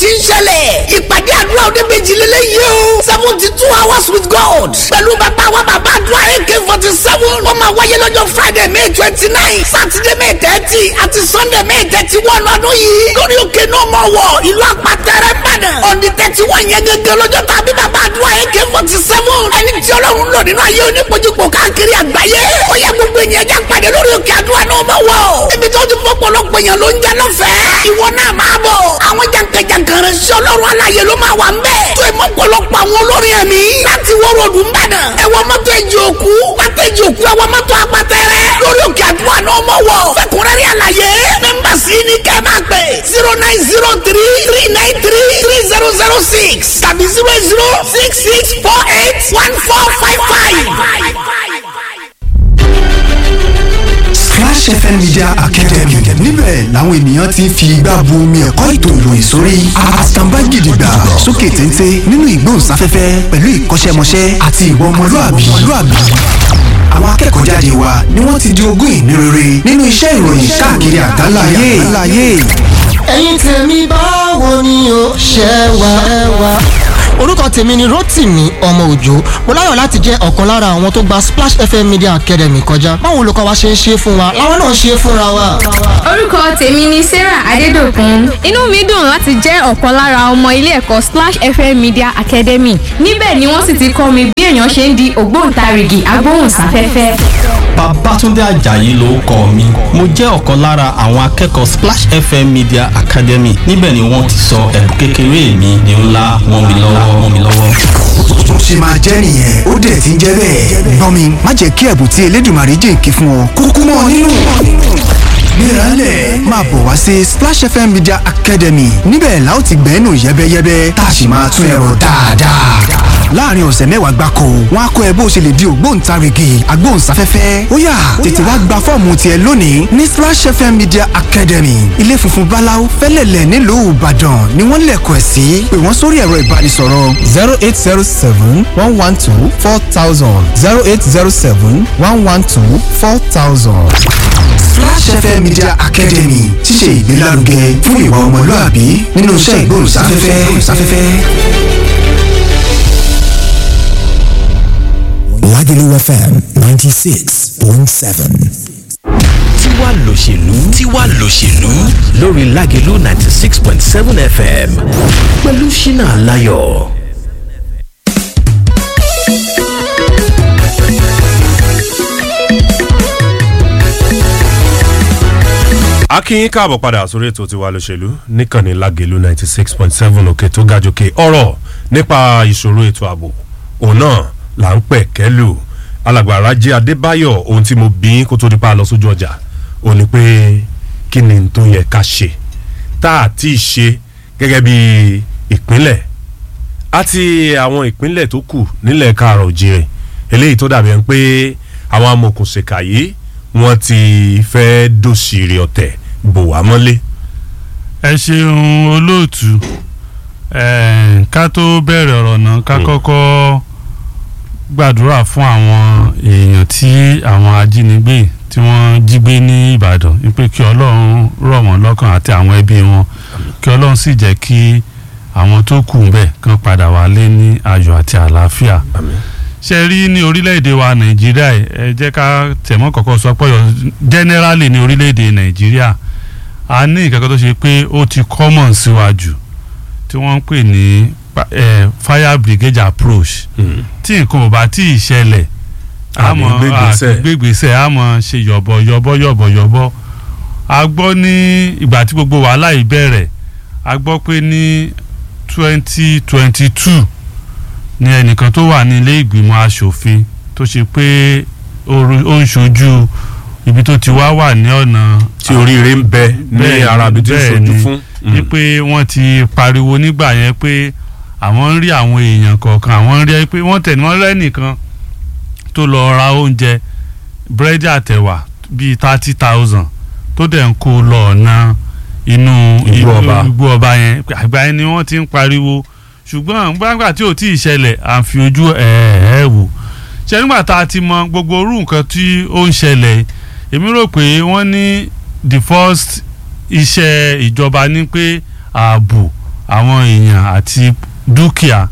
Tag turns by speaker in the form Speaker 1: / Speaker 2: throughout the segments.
Speaker 1: ti ń ṣẹlẹ̀ ìpàdé àdúrà oníbejì lélẹ̀ yìí o seventy two hours with God pẹ̀lú bàbá wa bàbá àdúrà ak forty seven ó máa wáyé lọ́jọ́ Friday May twenty nine Saturday May thirty àti Sunday May thirty one ọdún yìí lórí òkè náà mọ̀ wọ̀ ìlú àpàtẹ́rẹ́ Ìbàdàn ọ̀dì thirty one yẹn gẹ́gẹ́ lọ́jọ́ tàbí bàbá àdúrà ak forty seven ẹni tí Ọlọ́run lò nínú ayé onípojúpọ̀ káàkiri àgbáyé ó yẹ gbogbo ènìyàn já pàdé lórí òkè àdúrà náà mọ̀ wọ̀ ibi tó ti fọ́pọ̀lọpọ̀ èèyàn ló ń jẹ́ lọ́fẹ̀ẹ́ ìwọ náà máa bọ̀ àwọn jàǹkàjàǹkà rẹ̀ sí Ọlọ́run aláyé ló máa wà ń bẹ̀ tó ìmọ̀ pọ̀lọpọ̀ àwọn olórin ẹ̀mí láti wọ́rọ̀ ọdún bàdàn ẹ̀wọ̀ mọ́tò ẹ̀jẹ̀ òkú pátá ẹ̀jẹ̀ òkú ẹ̀wọ̀ mọ́tò apátẹ́rẹ́ lórí òkè àdúrà náà mọ̀ wọ̀ fẹ́kùnrẹ́rẹ́ àlàyé mẹ́mbà sí ní kẹ́ máa pè zero nine zero three three nine three three zero zero six tàbí zero zero six six four eight one four five five.
Speaker 2: Splash FM Media Academy níbẹ̀ làwọn ènìyàn ti ń fi igbá bu omi ẹ̀kọ́ ètò ìròyìn sórí àtàǹbá gidigba sókè téńté nínú ìgbóhùnsáfẹ́fẹ́ pẹ̀lú ìkọ́ṣẹ́mọṣẹ́ àti ìwà ọmọlúàbí àwọn akẹ́kọ̀ọ́ jáde wa ni wọ́n ti di ogún ìní rere nínú iṣẹ́ ìròyìn káàkiri àgbáláyé.
Speaker 3: ẹ̀yin tèmi báwo ni o ṣe wà. orúkọ tèmi ni Rótìmí ọmọ òjò mo láyọ̀ láti jẹ́ ọ̀kan lára àwọn tó gba Splash FM Media Academy kọjá báwo olùkọ́ wa ṣe ń ṣe fún wa làwọn náà ṣe fúnra wa.
Speaker 4: orúkọ tèmi ni Sarah Adédòkun inú mi dùn láti jẹ́ ọ̀kan lára ọmọ ilé ẹ̀kọ́ Splash FM Media Academy níbẹ̀ ni wọ́n sì ti kọ́ mi bí èèyàn ṣe ń di ògbóǹtarìgì agbóhùnsáfẹ́fẹ́.
Speaker 5: Babátúndé Àjàyí ló kọ mi mo jẹ́ ọ̀kan lára àwọn akẹ́kọ̀ọ́ Splash FM Media Academy níbẹ̀ ni wọ́n ti sọ ẹ̀bùn kékeré mi ní ńlá wọn mi lọ́wọ́ wọn mi lọ́wọ́.
Speaker 2: tó ṣe máa jẹ́ nìyẹn ó dẹ̀ ti ń jẹ́ bẹ́ẹ̀. gbọ́n mi má jẹ́ kí ẹ̀bùn tí Elédùmarè jìnkì fún ọ kúkú mọ́ ọ nínú. Mírànlẹ̀ máa bọ̀ wá sí Splash FM Media Academy níbẹ̀ la ó ti gbẹ́nu yẹ́bẹ́yẹ́bẹ́ tá a sì máa tún ẹ̀rọ dáadáa. láàrin ọ̀sẹ̀ mẹ́wàá gbáko wọn á kọ́ ẹ bó ṣe lè di ògbóǹtarìgì agbóhùnsáfẹ́fẹ́ ó yá tètè wá gba fọ́ọ̀mù tiẹ̀ lónìí ní Splash FM Media Academy ilé funfun báláú fẹ́lẹ̀lẹ̀ nílùú Ìbàdàn ni wọ́n lẹ̀kọ̀ ẹ̀ sí pé wọ́n sórí ẹ̀rọ ìbánisọ̀rọ̀
Speaker 6: zero eight zero seven one one two four thousand zero eight zero seven one one two four thousand.
Speaker 2: Splash FM Media Academy ti ṣe ìgbélárugẹ fún ìwà ọmọlúàbí nínú iṣẹ́ ìgbóhùnsáfẹ́fẹ́.
Speaker 7: Lagelu FM 96.7.
Speaker 8: tiwa lòṣèlú tiwa lòṣèlú lórí Lágelú ninety six point seven FM pẹ̀lú Ṣínà Láyọ̀.
Speaker 9: akínyín káàbọ̀ padà sórí ètò tiwa lòṣèlú níkànnì Lágelú ninety six point seven òkè tó ga jòkè ọ̀rọ̀ nípa ìṣòro ètò ààbò òun náà là ń pẹ̀ kẹ́lù alàgbà Rájí Adébáyọ̀ ohun tí mo bí kó tó di pa lọ sójú ọjà ò ní pé kí ni n tó yẹ ká ṣe tá a ti ṣe gẹ́gẹ́ bí ìpínlẹ̀ àti àwọn ìpínlẹ̀ tó kù nílẹ̀ káàrọ̀ òjìrè eléyìí tó dàbí ẹni pé àwọn amòkùnṣèkà yìí wọ́n ti fẹ́ dòṣìrì ọ̀tẹ̀ bò wá mọ́lé.
Speaker 10: ẹ ṣeun olóòtú eh, ká tó bẹ̀rẹ̀ ọ̀rọ̀ náà ká kọ́kọ́ gbàdúrà fún àwọn èèyàn tí àwọn ajínigbé tí wọ́n jí gbé ní Ìbàdàn wípé kí Ọlọ́run rọ̀ wọ́n lọ́kàn àti àwọn ẹbí wọn kí Ọlọ́run sì jẹ́ kí àwọn tó kù ńbẹ̀ kàn padà wálé ní ayọ̀ àti àlàáfíà ṣe rí ní orílẹ̀-èdè wa Nàìjíríà yìí, ẹ jẹ́ ká tẹ̀mọ́ kọ̀ọ̀kan sọ pé generally ní orílẹ̀-èdè Nàìjíríà a ní ìkẹ́kọ̀ọ́ tó ṣe pé ó ti common síwájú tí wọ́n ń pè ní pa- eh, fire brigade approach tí nǹkan ò bá tí ì ṣẹlẹ̀
Speaker 9: Àní gbégbèsè.
Speaker 10: gbégbèsè a mọ̀ ṣe yọ̀bọ̀ yọ̀bọ̀ yọ̀bọ̀ yọ̀bọ̀ a gbọ́ ní ìgbà tí gbogbo wàhálà yìí bẹ̀rẹ̀ a gbọ́ pé ní twenty twenty two ní ẹnìkan tó wà ní ilé ìgbìmọ̀ asòfin tó ṣe pé ó ru- ó ń ṣojú ibi tó ti wá wà ní ọ̀nà
Speaker 9: tí oríire ń bẹ ní
Speaker 10: Bẹ́ẹ̀ni,
Speaker 9: ara ibi tí ó
Speaker 10: bẹ́ẹ̀ni.
Speaker 9: ṣojú fún. Mm.
Speaker 10: wípé wọ́n ti pariwo nígbà yẹn pé àwọn ń rí àwọn èèyàn kọ̀ọ̀kan àwọn ń rí pé wọ́n tẹ̀ ní wọ́n rẹ́nìkan tó lọ ra oúnjẹ búrẹ́dì àtẹ̀wà bíi thirty thousand tó dẹ̀ ń kó lọ ọ̀nà inú
Speaker 9: Igbó ọba.
Speaker 10: igbó ọba yẹn àgbà yẹn ni wọ́n ti ń pariwo ṣùgbọ́n gbàgbà tí ò tí ì ṣẹlẹ̀ à ń fi ojú ẹ̀ ẹ̀ wò ṣe nígbà tá a ti mọ gbogbo orú nǹkan tí ó ń ṣẹlẹ̀ èmi rò pé wọ́n ní the first iṣẹ́ ìjọba ní pé ààbò àwọn èèyàn àti dúkìá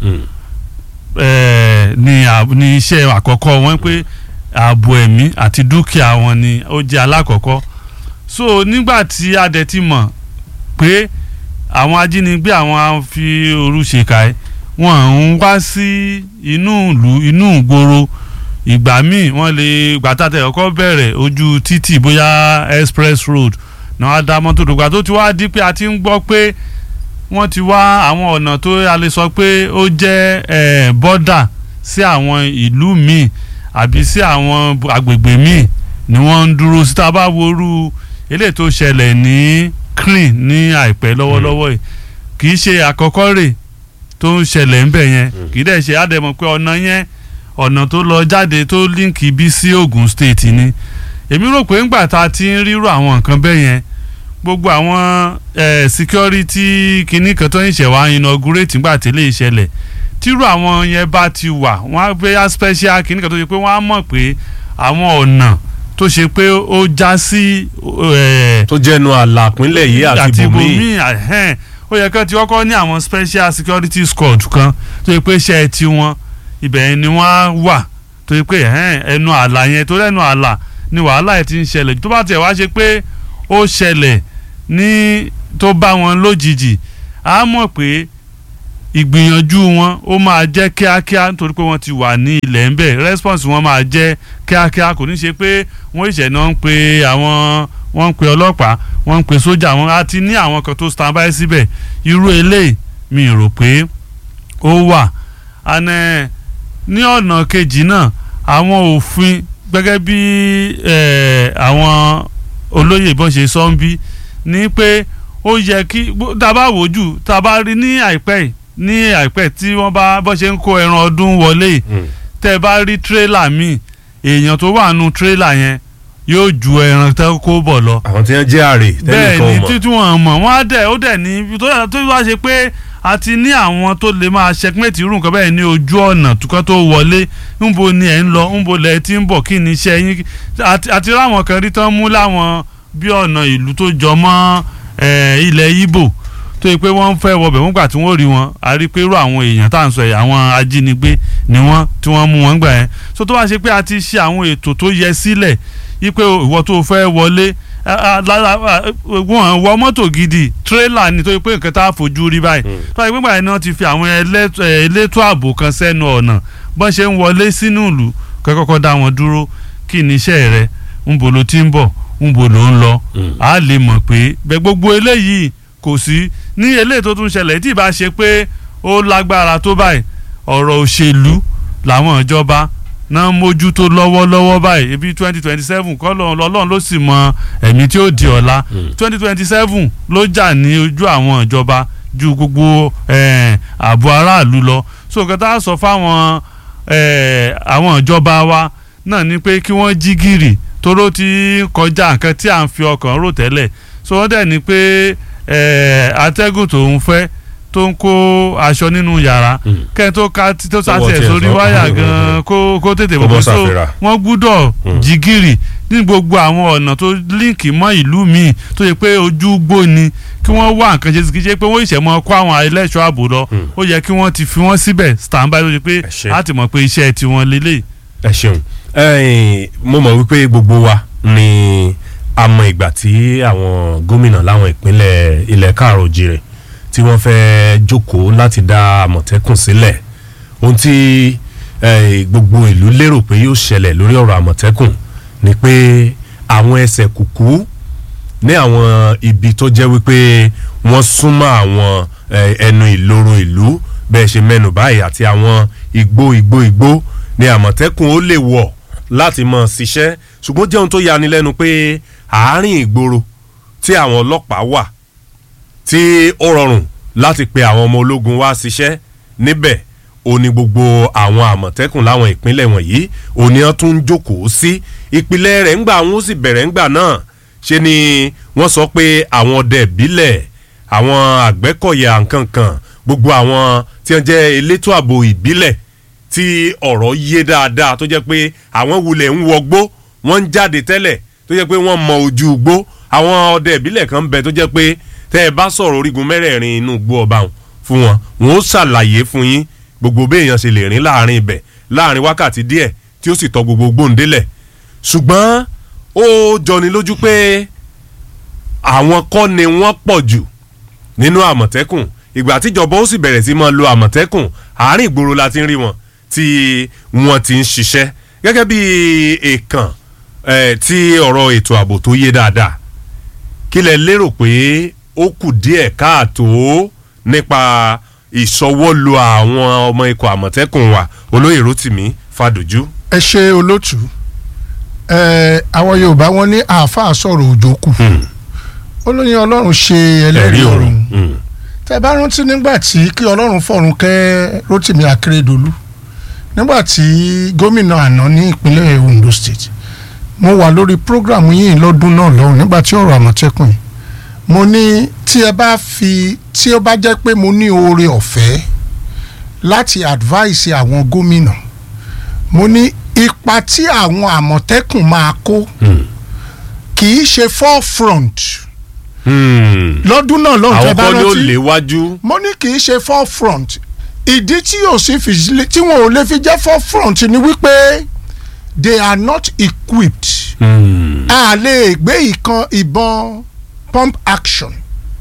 Speaker 10: eh, ní àb- ní iṣẹ́ àkọ́kọ́ wọn pé ààbò ẹ̀mí àti dúkìá wọn ni ó jẹ́ alákọ̀ọ́kọ́ so nígbà tí a dẹ̀ ti mọ̀ pé àwọn ajínigbé àwọn á fi òru ṣèkà ẹ̀ wọ́n ń wá sí inú ìlú inú ìgboro ìgbà míì wọ́n lè gbàtàtẹ̀ ọkọ̀ bẹ̀rẹ̀ ojú títì bóyá express road náà á dá mọ́tò dògbà tó ti wá di pé a ti ń gbọ́ pé wọ́n ti wá àwọn ọ̀nà tó a lè sọ pé ó jẹ́ eh, bọ́dà sí àwọn ìlú míì àbí sí àwọn bu- agbègbè míì ni wọ́n ń dúró sí tá a bá worú eléyìí tó ṣẹlẹ̀ ní clean ní àìpẹ́ lọ́wọ́lọ́wọ́ yìí kì í ṣe àkọ́kọ́ rè tó ń ṣẹlẹ̀ ńbẹ̀ yẹn kì í dẹ̀ ṣe àdẹ̀mọ̀ pé ọ̀nà yẹn ọ̀nà tó lọ jáde tó líǹkì bí sí Ogun State ni èmi rò pé ńgbà tá a ti ń rírò àwọn nǹkan bẹ́ẹ̀ yẹn gbogbo àwọn eh, security kinní kan tó ń ṣẹ̀ wá inaugurate ńgbà tẹ́lẹ̀ ìṣẹ̀lẹ̀ tírú àwọn yẹn bá ti wà wọ́n á gbé special kinní kan tó ṣe pé wọ́n á mọ̀ pé àwọn ọ̀nà tó ṣe pé ó já sí eh,
Speaker 9: tó jẹnu àlà pínlẹ̀ yìí àti bòmíì
Speaker 10: bòmíì ẹ̀hẹ́n. ó yẹ kán ti kọ́kọ́ ní àwọn special security squad kan tó yẹ pé iṣẹ́ ti wọn ibẹ̀ ni wọ́n á wà tó yẹ pé ẹ̀hẹ́n, ẹnu àlà yẹn tó lẹ́nu àlà ni wàhálà yẹn ti ń ṣẹlẹ̀ tó bá tiẹ̀ wá ṣe pé ó ṣẹlẹ̀ ní tó bá wọn lójijì á mọ̀ pé ìgbìyànjú wọn ó máa jẹ́ kíákíá nítorí pé wọ́n ti wà ní ilẹ̀ ń bẹ̀ response wọn máa jẹ́ kíákíá kò ní ṣe pé wọ́n ìṣẹ̀ náà ń pe àwọn wọ́n ń pe ọlọ́pàá wọ́n ń pe sójà wọn á ti ní àwọn kan tó stand by síbẹ̀ irú eléyìí mi rò pé ó wà àná ní ọ̀nà kejì náà àwọn òfin gẹ́gẹ́ bí eh, àwọn olóyè bọ́n ṣe sọ ń bí ní pé ó yẹ kí bó- tá a bá wò jù tá a bá rí ní àìpẹ́ yìí ní àìpẹ́ tí wọ́n bá bọ́ ṣe ń kó ẹran ọdún wọlé yìí tẹ́ ẹ bá rí tírélà míì èèyàn tó wà nù tírélà yẹn yóò ju ẹran tó kó bọ̀ lọ
Speaker 9: àwọn tí wọ́n jẹ́ àrè
Speaker 10: bẹ́ẹ̀
Speaker 9: tẹ́nìkan ò
Speaker 10: ni
Speaker 9: mọ̀
Speaker 10: títí wọn mọ̀ wọ́n á dẹ̀ ó dẹ̀ ní tó yà- tó wá ṣe pé a ti ní àwọn tó lè máa ṣẹkmẹ́tì irú nǹkan bẹ́ẹ̀ ní ojú ọ̀nà tukọ́ tó wọlé ńbo ni ẹ̀ ń lọ ńbo lẹ̀ ti ń bọ̀ kí ni iṣẹ́ yín àti àti ráwọn kan rí tán mú láwọn bí ọ̀nà ìlú tó jọ mọ́ eh, ilẹ̀ Ìgbò tó yẹ pé wọ́n ń fẹ́ wọbẹ̀ wọ́n gbà tí wọ́n rí wọn a rí pé irú àwọn èèyàn tá à ń sọ yìí àwọn ajínigbé ni wọ́n tí wọ́n mú wọn gbà yẹn so tó bá ṣe pé a ti ṣe àwọn ètò tó yẹ sílẹ̀ yí pé ìwọ tó fẹ́ wọlé a- a- lára a- wọn wọ mọ́tò gidi tírélà ni tó yẹ pé nǹkan tá a fojú rí báyìí tó yẹ pé báyìí náà ti fi àwọn ẹlẹ́tọ̀- ẹ̀, elétò ààbò kan sẹ́nu ọ̀nà bọ́n ṣe ń wọlé sínú ìlú kọ́kọ́ dá wọn dúró kí ni iṣẹ́ rẹ ń bo ló ti ń bọ̀ ń bo ló ń lọ a lè mọ̀ pé bẹ́ẹ̀ gbogbo eléyìí kò sí ní eléyìí tó tún ṣẹlẹ̀ tí ì bá ṣe pé ó lágbára tó báyìí ọ̀rọ̀ òṣèlú làwọn ìjọba náà mójútó lọ́wọ́lọ́wọ́ báyìí ebi twenty twenty seven kọ́ lọ́lọ́run ló sì mọ ẹ̀mí tí ó di ọ̀la twenty twenty seven ló jà ní ojú àwọn ìjọba ju gbogbo eh, ààbò aráàlú lọ so nǹkan tá a sọ fáwọn eh, àwọn ìjọba wa náà ni pé kí wọ́n jí gìrì toró ti ń kọjá nǹkan tí à ń fi ọkàn rò tẹ́lẹ̀ so wọ́n dẹ̀ ni pé eh, atẹ́gùn tó ń fẹ́ tó ń kó aṣọ nínú yàrá kẹ́ni tó ká tó
Speaker 9: Tọwọ́
Speaker 10: sàtẹ̀
Speaker 9: tiẹ̀
Speaker 10: sórí
Speaker 9: sọ.
Speaker 10: wáyà gan kó kó tètè
Speaker 9: Kó
Speaker 10: bọ̀
Speaker 9: bọ́
Speaker 10: so
Speaker 9: sàfẹ́rà.
Speaker 10: wọ́n gbúdọ̀ jìgìrì ní gbogbo àwọn ọ̀nà tó líǹkì mọ́ ìlú míì tó yẹ pé ojú gbó ni kí wọ́n wá nǹkan ṣe sí kí ṣe pé wọ́n ìṣẹ̀mọ́ kó àwọn ẹlẹ́ṣọ́ ààbò lọ ó yẹ kí wọ́n ti fi wọ́n síbẹ̀ stand by ló ṣe pé á ti mọ̀ pé iṣẹ́ tiwọn lélẹ̀.
Speaker 9: ẹ ṣeun ẹ̀yin, mo mọ̀ wípé gbogbo wa ni a mọ ìgbà tí àwọn gómìnà láwọn ìpínlẹ̀ ilẹ̀ káàrọ̀ òjìrè tí wọ́n fẹ́ jókòó láti dá àmọ̀tẹ́kùn sílẹ̀ ohun tí eh, gbogbo ìlú lérò pé yóò ṣẹlẹ̀ lórí ọ̀rọ̀ àmọ̀tẹ́kùn ni pé àwọn ẹsẹ̀ kùkú ní àwọn ibi tó jẹ́ wípé wọ́n súnmọ́ àwọn eh, ẹnu ìloro ìlú bẹ́ẹ̀ ṣe mẹ́nu báyìí àti àwọn igbó igbó igbó ni àmọ̀tẹ́kùn ó lè wọ̀ láti mọ̀ ṣiṣẹ́ ṣùgbọ́n jẹ́ ohun tó yani lẹ́nu pé àárín ìgboro tí àwọn ọlọ́pàá wà tí ó rọrùn láti pe àwọn ọmọ ológun wá ṣiṣẹ́ níbẹ̀ ó ní gbogbo àwọn àmọ̀tẹ́kùn láwọn ìpínlẹ̀ wọ̀nyí òní wọn tún ń jókòó sí ìpìlẹ̀ rẹ̀ ńgbà wọn ó sì bẹ̀rẹ̀ ńgbà náà ṣe ni wọ́n sọ pé àwọn ọdẹ ìbílẹ̀ àwọn àgbẹ̀kọ̀yà nkankan gbogbo àwọn tí wọ́n jẹ́ elétò ààbò ìbílẹ̀ tí ọ̀rọ̀ yé dáadáa tó jẹ́ pé àwọn wulẹ̀ ń wọgbó wọ́n ń jáde tẹ́lẹ̀ tó jẹ́ pé wọ́n mọ ojú igbó àwọn ọdẹ ìbílẹ̀ kan ń bẹ tó jẹ́ pé tẹ́ ẹ bá sọ̀rọ̀ orígun mẹ́rẹ̀ẹ̀rin inú igbó ọba wọn fún wọn wọn ó ṣàlàyé fún yín gbogbo béèyàn ṣe lè rìn láàrin ibẹ̀ láàrin wákàtí díẹ̀ tí ó sì tọ gbogbo gbòǹdélẹ̀ ṣùgbọ́n ó jọni lójú pé àwọn kọ́ ni wọ́n pọ̀ jù nínú àmọ̀tẹ́kùn ìgbà tíjọba ó sì bẹ̀rẹ̀ sí máa lo àmọ̀tẹ́kùn àárín ìgboro la ti ń rí wọn tí wọ́n ti ń ṣiṣẹ́ gẹ́gẹ́ bí èèkàn eh, tí ọ̀rọ̀ ètò ààbò tó yé dáadáa kí lẹ lérò pé ó kù díẹ̀ káàtó nípa ìṣọwọ́lo àwọn ọmọ ikọ̀ àmọ̀tẹ́kùn wa olóyè rotimi fàdójú.
Speaker 11: ẹ ṣe olótú ẹ àwọn yorùbá wọn ní àáfàá sọ̀rọ̀ òjò kù olóyin ọlọ́run ṣe ẹlẹ́rìí ọ̀run tẹ bá rántí nígbà tí kí ọlọ́run fọ̀run kẹ́ rotimi akérèdọ́lù nígbà tí gómìnà àná ní ìpínlẹ̀ ondo state mo wà lórí program yìí lọ́dún náà lọ́hùn nígbà tí ọ̀rọ̀ àmọ̀tẹ́kùn yìí mo ní tí ẹ bá fi tí ó bá jẹ́ pé mo ní oore ọ̀fẹ́ láti advice àwọn gómìnà mo ní ipa tí àwọn àmọ̀tẹ́kùn máa kó kì í ṣe forefront lọ́dún náà lọ́hùn tẹ́
Speaker 9: àwọn
Speaker 11: bá
Speaker 9: kan ní ó
Speaker 11: rántí
Speaker 9: léwájú.
Speaker 11: mo ní kì í ṣe forefront ìdí tí yóò sì fi tí wọn ò lè fi jẹ́ forefront ni wípé they are not equipped a lè gbé ìkan ìbọn pump action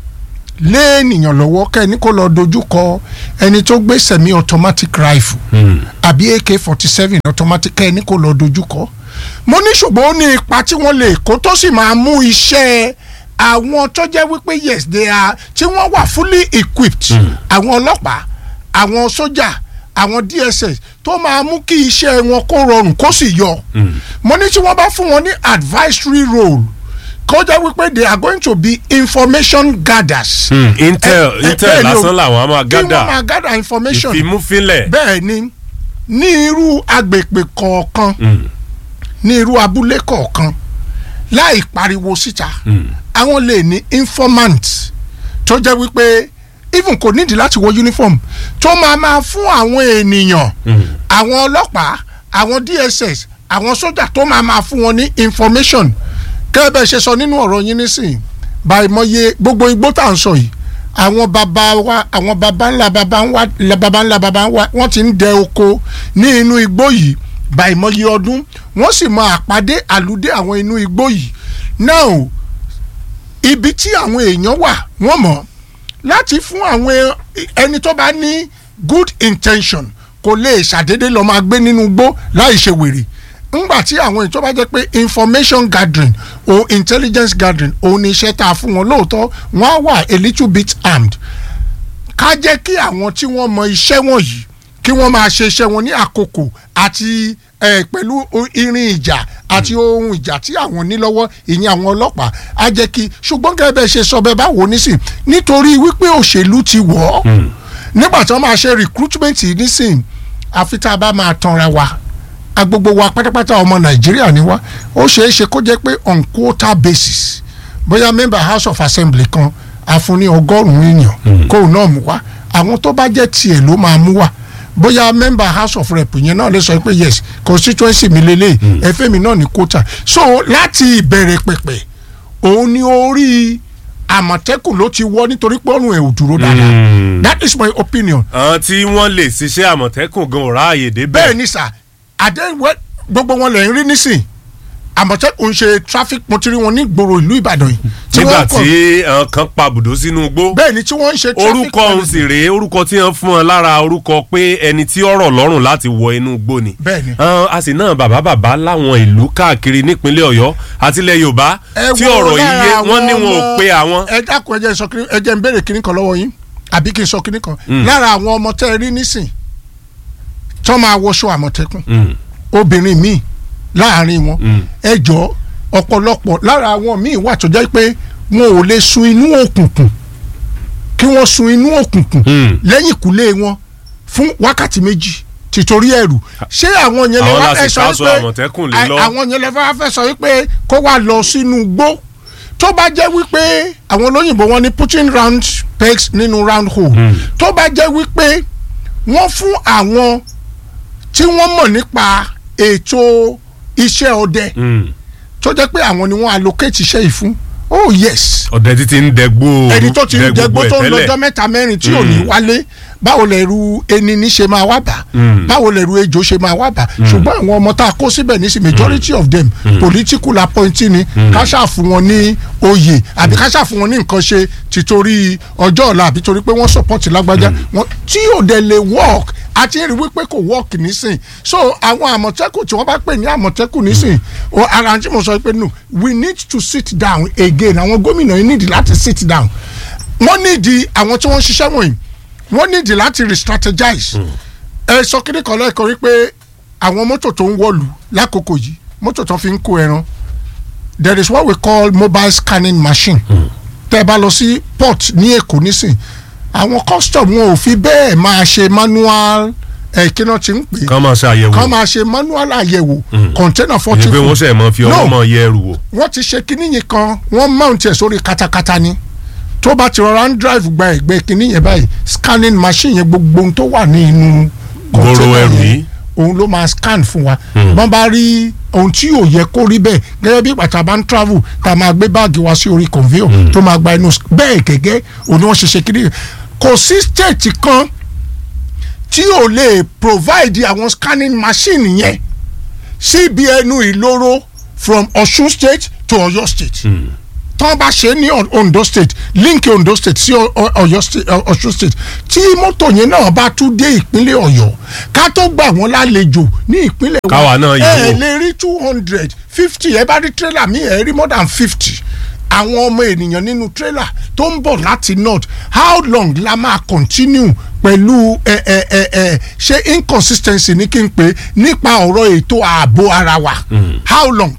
Speaker 11: lé ènìyàn lọ́wọ́ kẹ́ni kó lọ dojú kọ ẹni tó gbé semi automatic rifle àbí ak forty seven automatic kẹ́ni kó lọ dojú kọ mo ní ṣùgbọ́n ó ní ipa tí wọ́n lè kó tó sì máa mú iṣẹ́ àwọn tó jẹ́ wípé yes they are tí wọ́n wà fully equipped àwọn ọlọ́pàá àwọn sójà àwọn dss tó máa mú kí iṣẹ́ wọn kó rọrùn kó sì yọ mo ní tí wọ́n bá fún wọn ní advisory role kó jẹ́ wípé they are going to be information gatherers.
Speaker 9: Hmm, intel
Speaker 11: Eh, eh,
Speaker 9: intel
Speaker 11: bẹ́ẹ̀ ni o.
Speaker 9: lásán làwọn á máa
Speaker 11: kí wọ́n
Speaker 9: gádà
Speaker 11: máa gather information
Speaker 9: ìfimúfínlẹ̀.
Speaker 11: bẹ́ẹ̀ ni ní irú agbègbè kọ̀ọ̀kan ní irú abúlé kọ̀ọ̀kan láì pariwo síta àwọn lè ní informant tó jẹ́ wípé even kò nídìí láti wọ uniform tó máa máa fún àwọn ènìyàn àwọn ọlọ́pàá àwọn dss àwọn sójà tó máa máa fún wọn ní information kẹ́ẹ̀bẹ̀ ṣe sọ nínú ọ̀rọ̀ yín nísìnyí báyìí mọye gbogbo igbó tá à ń sọ yìí àwọn baba wa àwọn baba ńlá baba ńlá la baba ńlá baba ńlá wọ́n ti ń dẹ oko ní inú igbó yìí báyìí mọye ọdún wọ́n sì mọ àpàdé àlùdé àwọn inú igbó yìí now ibi tí àwọn èèyàn wà wọ́n mọ̀ láti fún àwọn ẹni tó bá ní good intention kò lè ṣàdédé lọ máa gbé nínú igbó láì ṣe wèrè ńgbà tí àwọn ètò bá jẹ́ pé information gathering or intelligence gathering òun ni iṣẹ́ tá a fún wọn lóòótọ́ wọ́n á wà a little bit armed ká jẹ́ kí àwọn tí wọ́n mọ iṣẹ́ wọ̀nyí kí wọ́n máa ṣe iṣẹ́ wọn ní àkókò àti eh, pẹ̀lú o- irin ìjà àti ohun ìjà tí àwọn ní lọ́wọ́ ìyẹn àwọn ọlọ́pàá á jẹ́ kí ṣùgbọ́n gẹ́gẹ́ bẹ́ẹ̀ ṣe sọ bẹ́ẹ̀ bá wò ó nísìn nítorí wípé òṣèlú ti wọ̀ ọ́ nígbà tí wọ́n máa ṣe recruitment yìí nísìn àfi tá a bá máa tanra wa a gbogbo wa pátápátá ọmọ nàìjíríà ni wá ó ṣeé ṣe kó jẹ́ pé on quota basis bóyá member house of assembly kan àfúnni ọgọ́rùn-ún èèyàn kóun náà mú wá àwọn tó bá jẹ́ tiẹ̀ ló máa mú wá bóyá member house of rep yẹn náà lè sọ pé yes constituency mi lélẹ̀ ẹ̀fẹ́ mi náà ní quota so láti ìbẹ̀rẹ̀ pẹ̀pẹ̀ òun ni orí àmọ̀tẹ́kùn ló ti wọ́ nítorí pé ọ̀run ẹ̀ ò dúró dáadáa that is my opinion
Speaker 9: àwọn tí wọ́n lè ṣiṣẹ́ àmọ̀tẹ́kùn gan ọ̀rá àyè débẹ̀.
Speaker 11: bẹ́ẹ̀ ni sà àdéhùn gbogbo wọn lè ń rí nísìn àmọ̀tẹ́kùn ṣe traffic mo ti rí wọn ní gbòòrò ìlú ìbàdàn yìí. tí
Speaker 9: nígbà
Speaker 11: wọ́n kọ̀-
Speaker 9: tí àwọn kan pa bùdó sínú igbó.
Speaker 11: bẹ́ẹ̀ ni tí wọ́n ń ṣe traffic
Speaker 9: orúkọ òun sì rèé orúkọ tí wọ́n fún ọ lára orúkọ pé ẹni tí ọ̀rọ̀ lọ́rùn láti wọ inú igbó ni.
Speaker 11: Bẹ́ẹ̀ni.
Speaker 9: Àwọn a sì náà bàbá bàbá láwọn ìlú káàkiri nípínlẹ̀ ọ̀yọ́ àti ilẹ̀ yorùbá
Speaker 11: ẹ
Speaker 9: tí
Speaker 11: wo
Speaker 9: ọ̀rọ̀ yìí
Speaker 11: lára
Speaker 9: yé
Speaker 11: àwọn
Speaker 9: wọ́n ní wọn ò
Speaker 11: ọmọ-
Speaker 9: pe àwọn.
Speaker 11: ẹ dákun ẹ jẹ́ n sọ kí- ẹ jẹ́ n béèrè kíní kan lọ́wọ́ yín àbí kí n sọ kíní kan
Speaker 9: Mm.
Speaker 11: lára àwọn ọmọ tẹ́ ẹ rí nísìn tó máa wọṣọ àmọ̀tẹ́kùn
Speaker 9: Mm.
Speaker 11: obìnrin míì láàrin wọn
Speaker 9: Mm.
Speaker 11: ẹ jọ ọ̀pọ̀lọpọ̀ lára àwọn míì wà tó jẹ́ pé wọn ò lè sun inú òkùnkùn kí wọ́n sun inú òkùnkùn
Speaker 9: Mm.
Speaker 11: lẹ́yìn ìkúlé wọn fún wákàtí méjì tìtorí ẹ̀rù ṣé àwọn yẹn lè
Speaker 9: Àwọn
Speaker 11: wá
Speaker 9: la
Speaker 11: fẹ́
Speaker 9: sì
Speaker 11: sọ
Speaker 9: ká aṣọ Àmọ̀tẹ́kùn lé
Speaker 11: à-
Speaker 9: lọ.
Speaker 11: àwọn yẹn lè wá fẹ́ sọ wípé kó wá lọ sínú igbó tó bá jẹ́ wípé àwọn olóyìnbó wọn ní putting round pegs nínú round hole tó bá jẹ́ wípé wọ́n fún àwọn tí wọ́n mọ̀ nípa ètò iṣẹ́ ọdẹ
Speaker 9: Mm.
Speaker 11: tó jẹ́ pé àwọn ni wọ́n allocate iṣẹ́ yìí fún oh yes
Speaker 9: ọ̀dẹ títí ń dẹgbó
Speaker 11: ẹni tó ti ń jẹgbó tó ń
Speaker 9: ẹ̀ tẹ́lẹ̀.
Speaker 11: lọ́jọ́ mẹ́ta mẹ́rin tí ò ní wálé báwo lẹ̀rù ẹni ní ṣe máa wá bà
Speaker 9: Mm.
Speaker 11: báwo lẹ̀rù ejò ṣe máa wá bà ṣùgbọ́n àwọn ọmọ tá a kó síbẹ̀ nísìn majority of them political appointee ni ká ṣáà fún wọn ní oyè àbí ká ṣáà fún wọn ní nǹkan ṣe títorí ọjọ́ ọ̀la àbí torí pé wọ́n support lágbájá wọn tí ò dẹ̀ lè work àti rí wípé kò work nísìn so àwọn àmọ̀tẹ́kùn tí wọ́n bá pè ní àmọ̀tẹ́kùn nísìn o ara tí mo sọ pé no we need to sit down again àwọn gómìnà yìí need láti sit down wọ́n nídìí àwọn tí wọ́n ń ṣiṣẹ́ wọ̀nyí wọ́n nídìí láti re-strategize ẹ sọ kíni kan lẹ́ẹ̀kan wípé àwọn mọ́tò tó ń wọ̀lú lákòókò yìí mọ́tò tó fi ń kó ẹran there is what we call mobile scanning machine tẹ́ ẹ bá lọ sí port ní èkó nísìn àwọn custom wọn ò fi bẹ́ẹ̀ máa ṣe manual ẹ̀ kí náà ti ń pè é
Speaker 9: kán máa ṣe àyẹ̀wò
Speaker 11: kán máa ṣe manual àyẹ̀wò container forty
Speaker 9: ìyẹn pé wọ́n sẹ̀ mọ́ fi ọwọ́
Speaker 11: No
Speaker 9: mọ́ yẹ ẹrù wò.
Speaker 11: wọ́n ti ṣe kinní yìí kan wọ́n mount ẹ̀ sórí katakata ni tó bá ti rọra ń drive gba ẹ̀gbẹ́ kinní yẹn báyìí scanning machine yẹn gbogbo ohun tó wà ní inú
Speaker 9: Gbòòrò
Speaker 11: container
Speaker 9: ẹrù
Speaker 11: yẹn,
Speaker 9: yìí.
Speaker 11: òun ló máa scan fún wa wọ́n bá rí ohun tí yóò yẹ kó rí bẹ́ẹ̀ gẹ́gẹ́ bí pàtàkì bá ń travel tá a máa gbé báàgì wa sí orí conveyor tó máa gba inú bẹ́ẹ̀ gẹ́gẹ́ òun ni wọ́n ṣe ṣe kinní yẹn kò sí state kan tí ò lè provide àwọn scanning machine yẹn síbi ẹnu ìloro from Ọ̀ṣun state to Ọ̀yọ́ state tán bá ṣe ní On- Ondo state link Ondo state sí Ọ- Ọ- Ọ̀yọ́ state Ọ- Ọ̀ṣun state tí mọ́tò yẹn náà bá tún dé ìpínlẹ̀ Ọ̀yọ́ ká tó gbà wọ́n lálejò ní ìpínlẹ̀ wa
Speaker 9: Káwa náà yẹ̀
Speaker 11: ẹ
Speaker 9: wò.
Speaker 11: lè rí two hundred fifty ẹ bá rí trailer mi ẹ rí more than fifty àwọn ọmọ ènìyàn nínú trailer tó ń bọ̀ láti north how long la máa continue pẹ̀lú ẹ ẹ ẹ ẹ ṣé inconsistency ní kí n pè é nípa ọ̀rọ̀ ètò ààbò ara wa how long